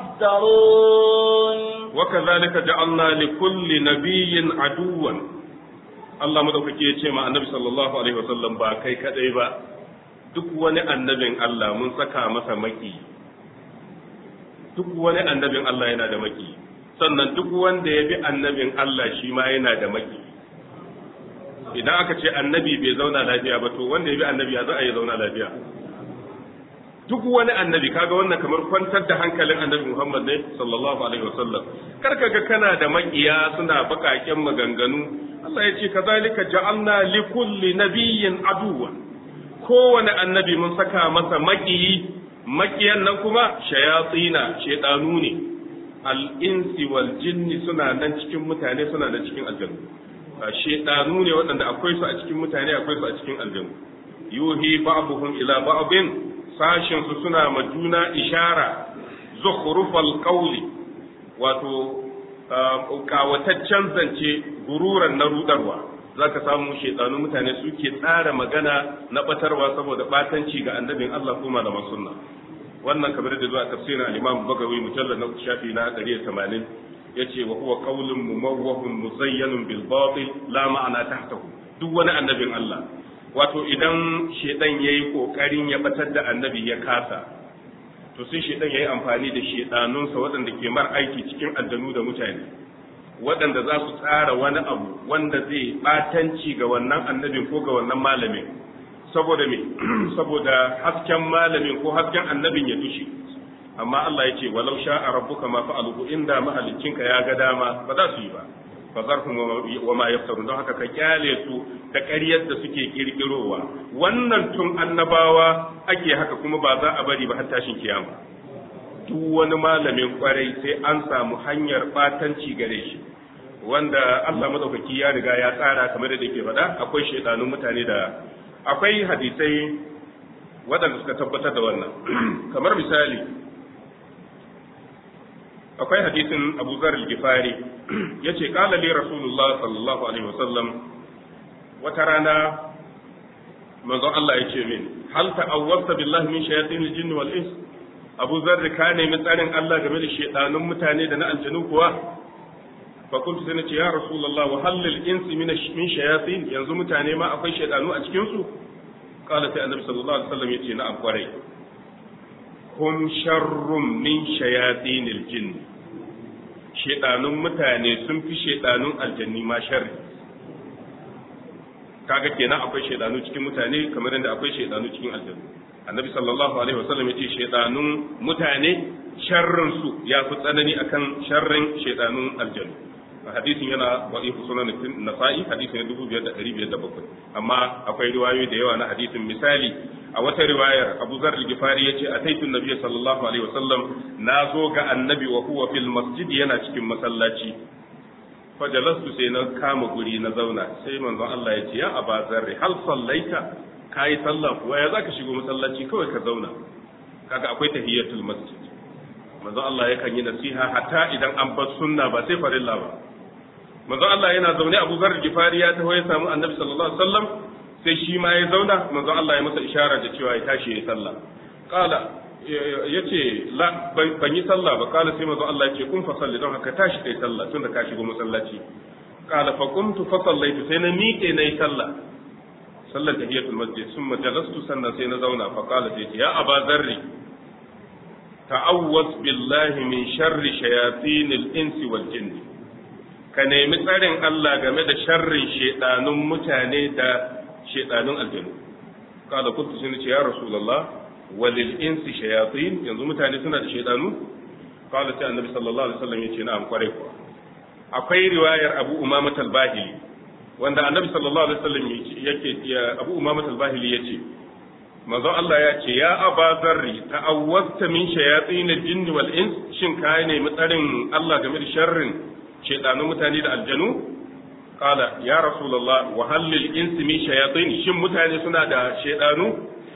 يفترون وكذلك جعلنا لكل نبي عدوا Allah madaukake ya ce ma annabi sallallahu alaihi wasallam ba kai kadai ba duk wani annabin Allah mun saka masa maki duk wani annabin Allah yana da maki sannan duk wanda ya bi annabin Allah shi ma yana da maki idan aka ce annabi bai zauna lafiya ba to wanda ya bi annabi ya za a yi zauna lafiya duk wani annabi kaga wannan kamar kwantar da hankalin annabi Muhammad ne sallallahu alaihi wasallam kar ka ga kana da makiya suna bakaken maganganu Allah ya ce kazalika ja'alna li kulli nabiyyin aduwa kowane annabi mun saka masa makiyi makiyan nan kuma shayatsina shedanu ne al-insi wal jinni suna nan cikin mutane suna nan cikin aljannu shedanu ne waɗanda akwai su a cikin mutane akwai su a cikin aljannu yuhi ba'dhum ila ba'din sashin su suna ma juna ishara zukhrufal qawli wato kawataccen zance gururan na rudarwa zaka samu shedanu mutane suke tsara magana na batarwa saboda batanci ga annabin Allah kuma da sunna wannan kamar da zuwa tafsirin al-Imam Bagawi mujallad na shafi na 180 yace wa huwa qawlun mumawwahun muzayyanun bil batil la ma'ana tahtahu duk wani annabin Allah wato idan shedan yayi kokarin ya batar da annabi ya kasa to sai shedan yayi amfani da shedanunsa waɗanda ke mar aiki cikin aljanu da mutane waɗanda za su tsara wani abu wanda zai batanci ga wannan annabin ko ga wannan malamin saboda me saboda hasken malamin ko hasken annabin ya dushe amma Allah ya ce walau sha'a rabbuka ma fa'aluhu inda mahaliccinka ya ga dama ba za su yi ba fa zarhum wa ma yaftarun don haka ka kyale su da ƙaryar da suke kirkirowa wannan tun annabawa ake haka kuma ba za a bari ba har tashin kiyama duk wani malamin kwarai sai an samu hanyar batanci gare shi wanda Allah madaukaki ya riga ya tsara kamar da yake faɗa akwai shaidanun mutane da akwai hadisai waɗanda suka tabbatar da wannan kamar misali akwai hadisin Abu Zar al-Ghifari yace qala li Rasulullah sallallahu alaihi wasallam wata rana manzo Allah yace min hal ta'awwabta billahi min shayatin al-jinn wal ins Abu Zar ka nemi tsarin Allah game da shedanun mutane da na aljanu kuwa fa kuntu sai nace ya Rasulullah wa hal lil ins min min shayatin yanzu mutane ma akwai shedanu a cikin su qala sai annabi sallallahu alaihi wasallam yace na'am kwarai hum sharrun min shayatinil jinn shedanun mutane sun fi shedanun aljanni ma sharri kaga kenan akwai shedanu cikin mutane kamar yadda akwai shedanu cikin aljannu annabi sallallahu alaihi wasallam yace shedanun mutane sharrin su ya fi tsanani akan sharrin shedanun aljannu hadisin yana wa'ifu sunan nasa'i hadisin na 2507 amma akwai riwayoyi da yawa na hadisin misali a wata riwayar Abu Zar al-Ghifari yace ataitu Nabiy sallallahu alaihi wasallam na zo ga annabi wa huwa fil masjid yana cikin masallaci fajalastu sai na kama guri na zauna sai manzon Allah ya ce ya Aba Zarri hal sallaita kai sallah kuwa ya zaka shigo masallaci kawai ka zauna kaga akwai tahiyatul masjid manzon Allah yakan yi nasiha hatta idan an bar sunna ba sai farilla ba manzon Allah yana zaune Abu Zarri Gifari ya taho ya samu Annabi sallallahu alaihi wasallam sai shi ma ya zauna manzon Allah ya masa ishara da cewa ya tashi ya sallah qala yace la ban yi sallah ba qala sai manzon Allah yace kun fa salli don haka tashi kai sallah tunda ka shigo masallaci qala fa qumtu fa sallaitu sai na miƙe nayi sallah sallar tahiyatul masjid summa jalastu sannan sai na zauna fa qala sai ya aba zarri ta'awwaz billahi min sharri shayatinil insi wal jinni ka nemi tsarin Allah game da sharrin shedanun mutane da shedanun aljanu qala kuntu sun ce ya rasulullah walil insi shayatin yanzu mutane suna da shedanu qala sai annabi sallallahu alaihi wasallam yace na'am kwarai kuwa akwai riwayar abu umama al-bahili wanda annabi sallallahu alaihi wasallam yake abu umama al-bahili yace manzo Allah ya ce ya aba zarri ta'awwazta min shayatin al-jinni wal ins shin kai ne mutsarin Allah game da sharrin shedanun mutane da aljanu qala ya rasulullah wa hal lil ins min shayatin shin mutane suna da shedanu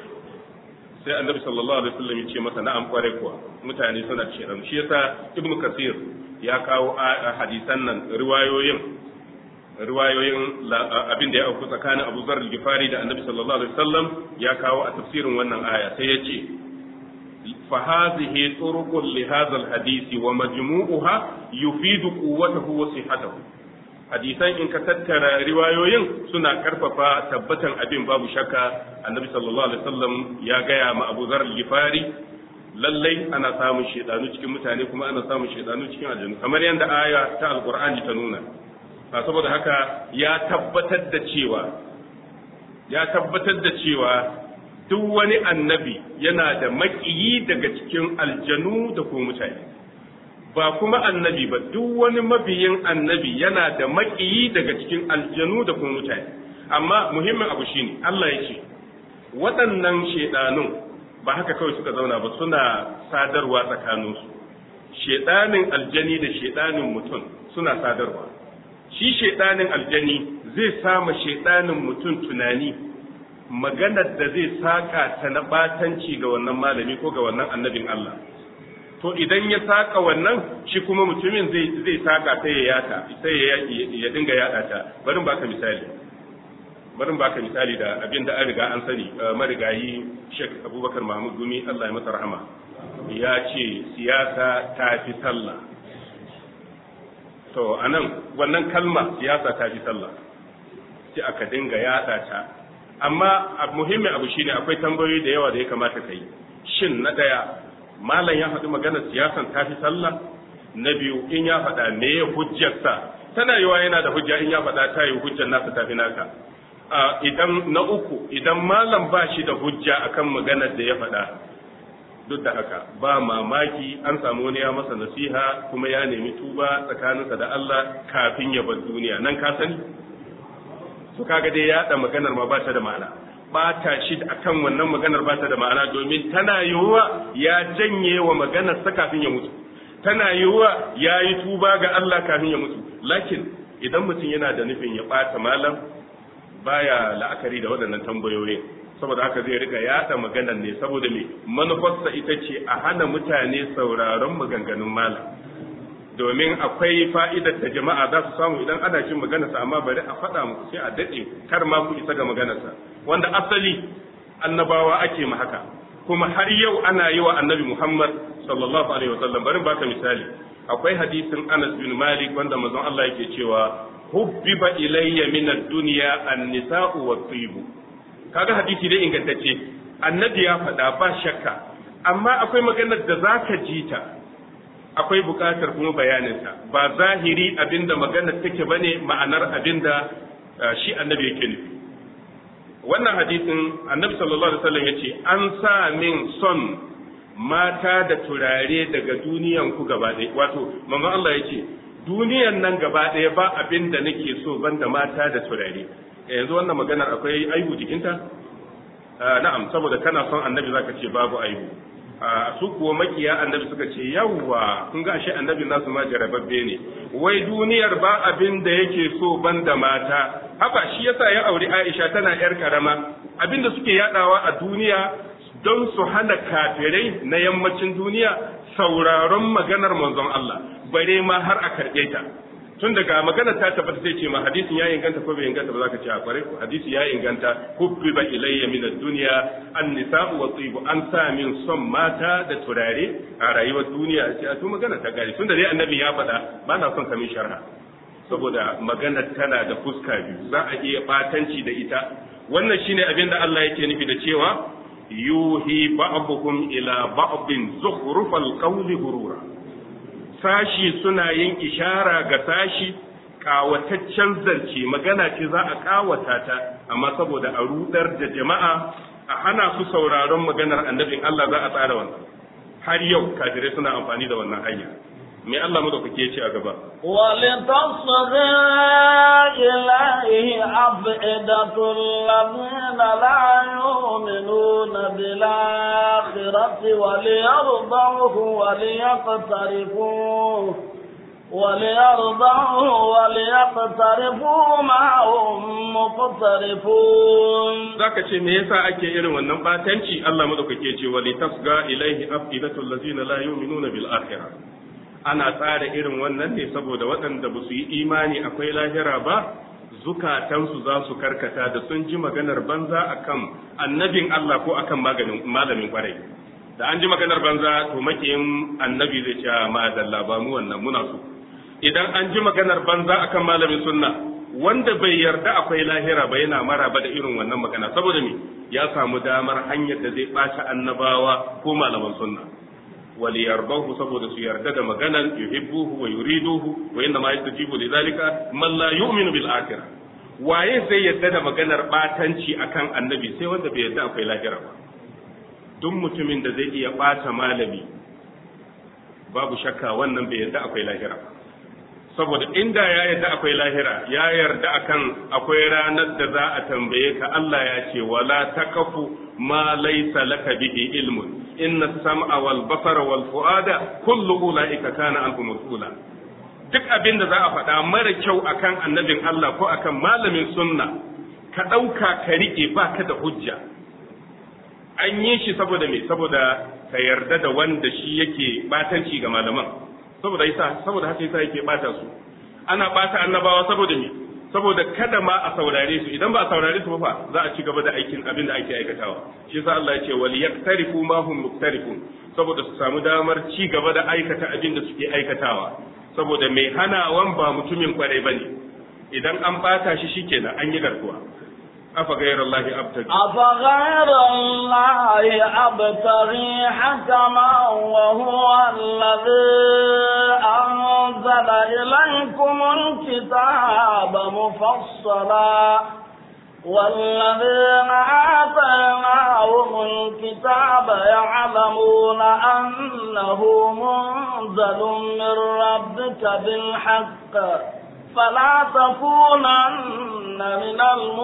sai annabi sallallahu alaihi wasallam ya ce masa na'am kware kuwa mutane suna da shedanu shi yasa ibnu kasir ya kawo hadisan nan riwayoyin riwayoyin abin da ya auku tsakanin Abu Zar al-Ghifari da Annabi sallallahu alaihi wasallam ya kawo a tafsirin wannan aya sai yace fa hadhihi turuqun li hadha al-hadisi wa majmu'uha yufidu quwwatahu wa sihhatahu hadisan in ka tattara riwayoyin suna karfafa tabbatan abin babu shakka Annabi sallallahu alaihi wasallam ya gaya ma Abu Zar al-Ghifari lallai ana samun shedanu cikin mutane kuma ana samun shedanu cikin aljannu kamar yadda aya ta alqur'ani ta nuna saboda haka ya tabbatar da cewa ya tabbatar da cewa duk wani annabi yana da maƙiyi daga cikin aljanu da kuma mutane ba kuma annabi ba duk wani mabiyin annabi yana da maƙiyi daga cikin aljanu da kuma mutane amma muhimmin abu shine Allah ya ce waɗannan shaidanun ba haka kawai suka zauna ba suna sadarwa tsakaninsu shaidanin aljani da shaidanin mutum suna sadarwa shi shaidanin aljani zai sama shaidanin mutum tunani maganar da zai saka ta na batanci ga wannan malami ko ga wannan annabin Allah to idan ya saka wannan shi kuma mutumin zai zai saka sai ya yata sai ya ya dinga yada ta bari baka misali bari baka misali da abin da an riga an sani marigayi Sheikh Abubakar Mahmud Gumi Allah ya masa rahama ya ce siyasa ta fi sallah to anan wannan kalma siyasa ta fi sallah sai aka dinga yada ta amma muhimmin abu shine akwai tambayoyi da yawa da ya kamata ka yi shin na daya malam ya faɗi maganar siyasan ta fi sallah na biyu in ya faɗa me ya hujjarsa tana yiwa yana da hujja in ya faɗa ta yi hujjar nasa ta fi naka idan na uku idan malam ba shi da hujja akan maganar da ya faɗa duk da haka ba mamaki an samu wani ya masa nasiha kuma ya nemi tuba tsakaninsa da Allah kafin ya bar duniya nan ka sani to kaga dai ya maganar ma ba ta da ma'ana bata shi akan wannan maganar ba ta da ma'ana domin tana yiwuwa ya janye wa maganar sa kafin ya mutu tana yiwuwa ya yi tuba ga Allah kafin ya mutu lakin idan mutum yana da nufin ya bata malam baya la'akari da waɗannan tambayoyi saboda haka zai rika yada maganar ne saboda me manufarsa ita ce a hana mutane sauraron maganganun malam domin akwai fa'idar da jama'a za su samu idan ana jin maganarsa amma bari a faɗa muku sai a daɗe kar ma ku isa ga maganarsa wanda asali annabawa ake ma haka kuma har yau ana yi wa annabi Muhammad sallallahu alaihi wasallam bari baka misali akwai hadisin Anas bin Malik wanda manzon Allah yake cewa hubbiba ilayya min ad-dunya an-nisa'u wat-tib kaga hadisi dai ingantacce annabi ya faɗa ba shakka amma akwai maganar da zaka ji ta akwai buƙatar kuma bayaninta ba zahiri abinda maganar take bane ma'anar abinda shi annabi yake nufi wannan hadisin annabi sallallahu alaihi wasallam yace an sa min son mata da turare daga duniyan ku gaba ɗaya wato manzon Allah yace duniyan nan gaba ɗaya ba abin da nake so banda mata da turare yanzu wannan maganar akwai aibu jikinta na'am saboda kana son annabi zaka ce babu aibu su kuwa makiya annabi suka ce yawwa kun ga ashe annabi nasu ma jarababbe ne wai duniyar ba abin da yake so banda mata haka shi yasa ya auri Aisha tana yar karama abin da suke yadawa a duniya don su hana kafirai na yammacin duniya sauraron maganar manzon Allah bare ma har a karɓe ta tun daga magana ta tabbata zai ce ma hadisin ya inganta ko bai inganta ba za ka ce a kware ko hadisi ya inganta hubbiba ilayya min ad-dunya an-nisa'u wa tibu an sa min son mata da turare a rayuwar duniya ce a to magana ta gari tunda dai annabi ya faɗa ba na son kamin sharha saboda magana tana da fuska biyu za a iya batanci da ita wannan shine abin da Allah yake nufi da cewa yuhi ba'dukum ila ba'din zukhrufal qawli gurura sashi suna yin ishara ga sashi kawataccen zance magana ce za a kawata ta amma saboda a rudar da jama'a a hana su sauraron maganar annabin Allah za a tsara wannan har yau kafirai suna amfani da wannan hanya me Allah mu da kuke ce a gaba ولتصغى إليه أفئدة الذين لا يؤمنون بالآخرة وليرضوه وليقترفوه وليرضوه وليقترفوا ما هم مقترفون zaka ce me yasa ake irin wannan batanci Allah madaukake ce wali tasga ilaihi afidatul ladzina la yu'minuna bil akhirah ana tsara irin wannan ne saboda waɗanda ba su yi imani akwai lahira ba zukatansu za su karkata da sun ji maganar banza akan annabin Allah ko akan maganin malamin kwarai da an ji maganar banza to makiyin annabi zai ce ma dalla ba mu wannan muna so idan an ji maganar banza akan malamin sunna wanda bai yarda akwai lahira ba yana maraba da irin wannan magana saboda me ya samu damar hanyar da zai ɓaci annabawa ko malaman sunna wali yardahu saboda su yarda da maganan yuhibbuhu wa yuriduhu wa inna ma yastajibu lidhalika man la yu'minu bil akhirah waye zai yarda da maganar batanci akan annabi sai wanda bai yarda akwai lahira ba duk mutumin da zai iya bata malami babu shakka wannan bai yarda akwai lahira ba saboda inda ya yarda akwai lahira ya yarda akan akwai ranar da za a tambaye ka Allah ya ce wala takafu ma laysa laka bihi ilmun inna sam'a wal basara wal fuada kullu ulaika kana anhu mas'ula duk abin da za a faɗa mara kyau akan annabin Allah ko akan malamin sunna ka ɗauka ka riƙe ba ka da hujja an yi shi saboda me saboda ka yarda da wanda shi yake batanci ga malaman saboda yasa saboda haka yasa yake bata su ana bata annabawa saboda me saboda kada ma a saurare su idan ba a saurare su ba za a ci gaba da aikin abin da ake aikatawa shi yasa Allah ya ce wal yaktarifu ma hum muktarifun saboda su samu damar ci gaba da aikata abin da suke aikatawa saboda mai hanawan ba mutumin kwarai bane idan an bata shi shikenan an yi garkuwa afa ghayra Allah abtagi أفغير الله أبتغي حكما وهو الذي أنزل إليكم الكتاب مفصلا والذين آتيناهم الكتاب يعلمون أنه منزل من ربك بالحق فلا تكونن من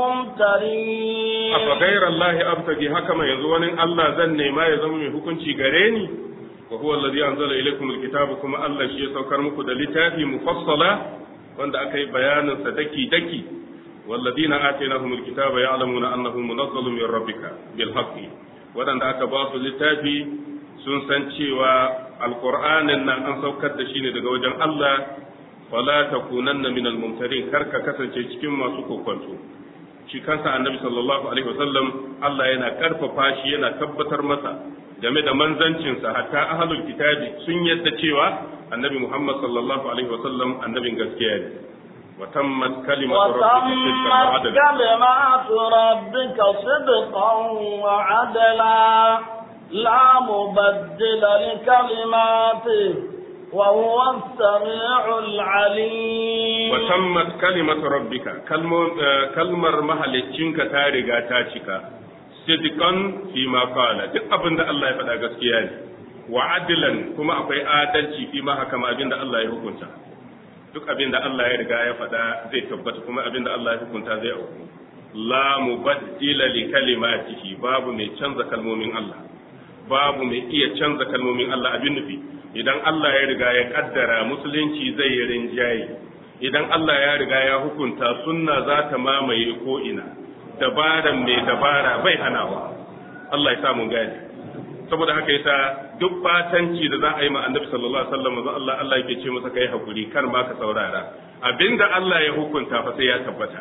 الممترين afa ghayra Allah abtagi hakama yanzu wani Allah zan nema ya zama mai hukunci gare ni wa huwa alladhi anzala ilaykum alkitaba kuma Allah shi ya saukar muku da littafi mufassala wanda aka yi bayanin sa daki daki والذين آتيناهم الكتاب يعلمون أنه منزل من ربك بالحق ودن aka ba su littafi sun san cewa alqur'anin nan an saukar da shi ne daga wajen Allah fala takunanna min almumtarin kar ka kasance cikin masu kokonto shi kansa annabi sallallahu alaihi wasallam Allah yana karfafa shi yana tabbatar masa game da manzancinsa hatta ahlul kitabi sun yadda cewa annabi Muhammad sallallahu alaihi wasallam annabin gaskiya ne وتمت كلمة وتمت كلمات ربك صدقا وعدلا لا مبدل لكلماته وهو السميع العليم وتمت كلمة ربك كلمة محلتشنك تارغا تاشكا صدقا فيما قال duk abin da Allah ya faɗa gaskiya ne wa adlan kuma akwai adalci fi ma haka abin da Allah ya hukunta duk abin da Allah ya riga ya faɗa zai tabbata kuma abin da Allah ya hukunta zai auku la mubaddila li kalimatihi babu mai canza kalmomin Allah babu mai iya canza kalmomin Allah abin nufi idan Allah ya riga ya kaddara musulunci zai yi rinjaye idan Allah ya riga ya hukunta sunna za ta mamaye ko ina dabaran mai dabara bai hanawa Allah ya sa mun gane saboda haka yasa duk batanci da za a yi ma annabi sallallahu alaihi wasallam manzo Allah Allah yake ce masa kai hakuri kar ma ka saurara abinda Allah ya hukunta fa sai ya tabbata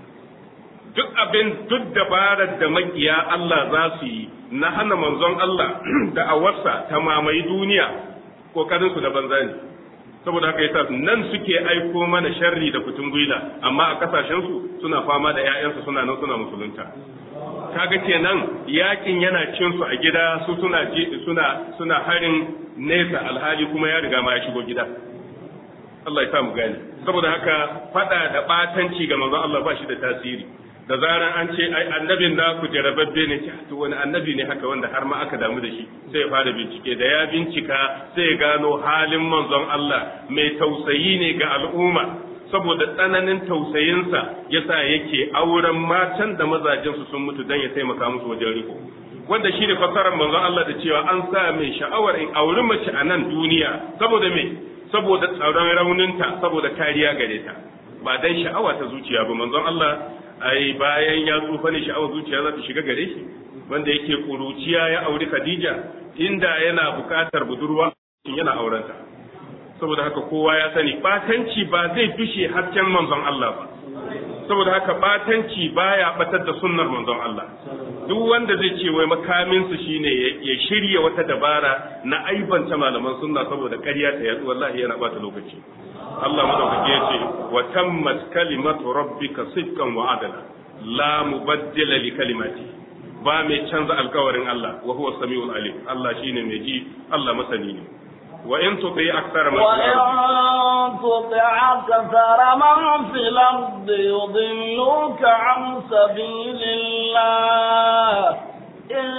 duk abin duk dabarar da makiya Allah za su yi na hana manzon Allah da awarsa ta mamaye duniya kokarin su da banza ne saboda haka yasa nan suke aiko mana sharri da kutun gwila amma a kasashen su suna fama da ƴaƴansu suna nan suna musulunta kaga kenan yakin yana cin su a gida su suna suna suna harin nesa alhali kuma ya riga ma ya shigo gida Allah ya sa mu gane saboda haka fada da batanci ga manzon Allah ba shi da tasiri da zaran an ce ai annabin naku jarababbe ne to wani annabi ne haka wanda har ma aka damu da shi sai ya fara bincike da ya bincika sai ya gano halin manzon Allah mai tausayi ne ga al'umma saboda tsananin tausayinsa yasa yake auren matan da mazajensu sun mutu dan ya taimaka musu wajen riko wanda shi ne fasarar manzon Allah da cewa an sa mai sha'awar in auri mace a nan duniya saboda me saboda tsaron rauninta saboda kariya gare ta ba dan sha'awa ta zuciya ba manzon Allah ai bayan ya tsufa ne sha'awar zuciya za ta shiga gare shi wanda yake kuruciya ya auri Khadija inda yana bukatar budurwa yana aurenta saboda haka kowa ya sani batanci ba zai fishe hasken manzon Allah ba saboda haka batanci baya batar da sunnar manzon Allah duk wanda zai ce wai makamin su shine ya shirya wata dabara na aibanta malaman sunna saboda ƙarya ta yatsu wallahi yana bata lokaci Allah madaukake ya ce wa tammat kalimatu rabbika sidqan wa adala la mubaddila li kalimati ba mai canza alkawarin Allah wa huwa samiul alim Allah shine mai ji Allah masani ne wa in tuti akthara man وإن تطع أكثر من في الأرض يضلوك عن سبيل الله إن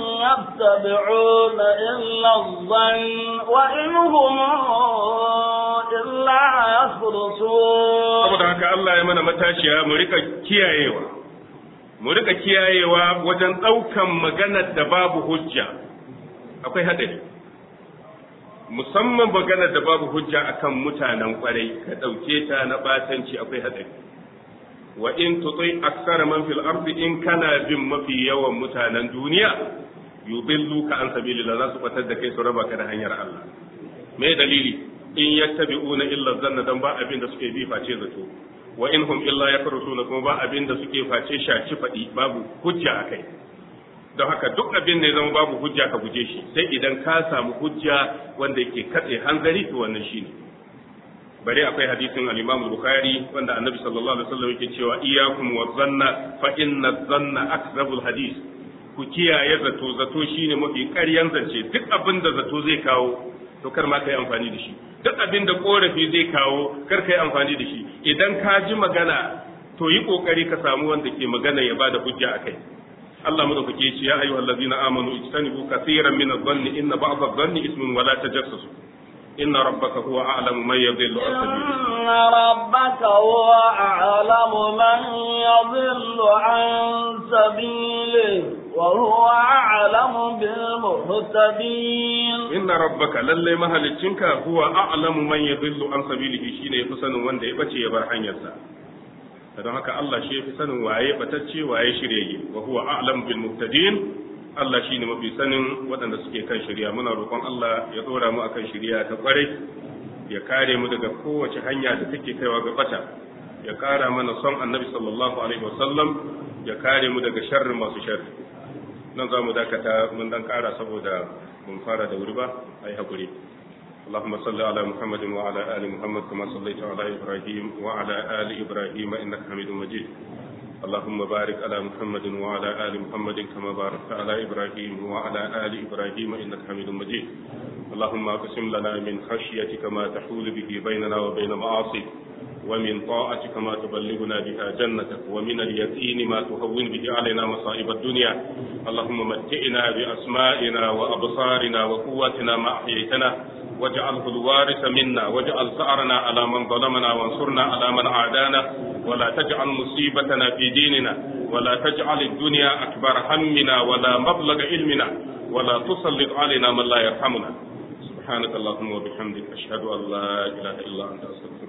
يتبعون إلا الظن وإن هم إلا يخرصون saboda haka Allah ya mana matashiya mu rika kiyayewa mu rika kiyayewa wajen ɗaukan maganar da babu hujja akwai hadari musamman maganar da babu hujja akan mutanen kwarai ka ɗauke ta na batanci akwai hadari wa in tutai aksara man fil ardi in kana bin mafi yawan mutanen duniya yudillu ka an sabilillah za su batar da kai su raba ka da hanyar Allah me dalili in yattabi'una illa zanna dan ba abin da suke bi face zato wa in hum illa yakrusuna kuma ba abin da suke face shaci fadi babu hujja akai don haka duk abin da ya zama babu hujja ka guje shi sai idan ka samu hujja wanda yake katse hanzari to wannan shine bare akwai hadisin al-Imam Bukhari wanda Annabi sallallahu alaihi wasallam yake cewa iyyakum wa zanna fa inna zanna akzabul hadis ku kiyaye zato zato shine mafi ƙaryan zance duk abin da zato zai kawo to kar ma kai amfani da shi duk abin da korafi zai kawo kar kai amfani da shi idan ka ji magana to yi kokari ka samu wanda ke magana ya bada hujja akai Allah madaukake ya ce ya ayyuhal ladina amanu ijtanibu kaseeran min adh-dhanni inna ba'd adh-dhanni ismun wa la tajassasu inna rabbaka huwa a'lamu man yadhillu an sabilihi إن ربك هو أعلم من يضل عن سبيله وهو أعلم بالمهتدين inna rabbaka lalle mahaliccinka huwa a'lamu man yadhillu an sabilihi shine yafi sanin wanda ya bace ya bar hanyarsa don haka Allah shi yafi sanin waye batacce waye shiryayye wa huwa a'lamu bil muhtadin Allah shine mafi sanin waɗanda suke kan shirya muna roƙon Allah ya dora mu akan shirya ta kwarai ya kare mu daga kowace hanya da take kaiwa ga bata ya kara mana son annabi sallallahu alaihi wasallam ya kare mu daga sharrin masu sharri nan za mu dakata mun dan kara saboda mun fara da wuri ba ai hakuri اللهم صل على محمد وعلى آل محمد كما صليت على إبراهيم وعلى آل إبراهيم إنك حميد مجيد اللهم بارك على محمد وعلى آل محمد كما باركت على إبراهيم وعلى آل إبراهيم إنك حميد مجيد اللهم اقسم لنا من خشيتك ما تحول به بيننا وبين معاصيك ومن طاعتك ما تبلغنا بها جنتك ومن اليقين ما تهون به علينا مصائب الدنيا اللهم متئنا بأسمائنا وأبصارنا وقواتنا ما أحييتنا واجعله الوارث منا واجعل ثأرنا على من ظلمنا وانصرنا على من عادانا ولا تجعل مصيبتنا في ديننا ولا تجعل الدنيا أكبر همنا ولا مبلغ علمنا ولا تسلط علينا من لا يرحمنا سبحانك اللهم وبحمدك أشهد أن لا إله إلا أنت أستغفرك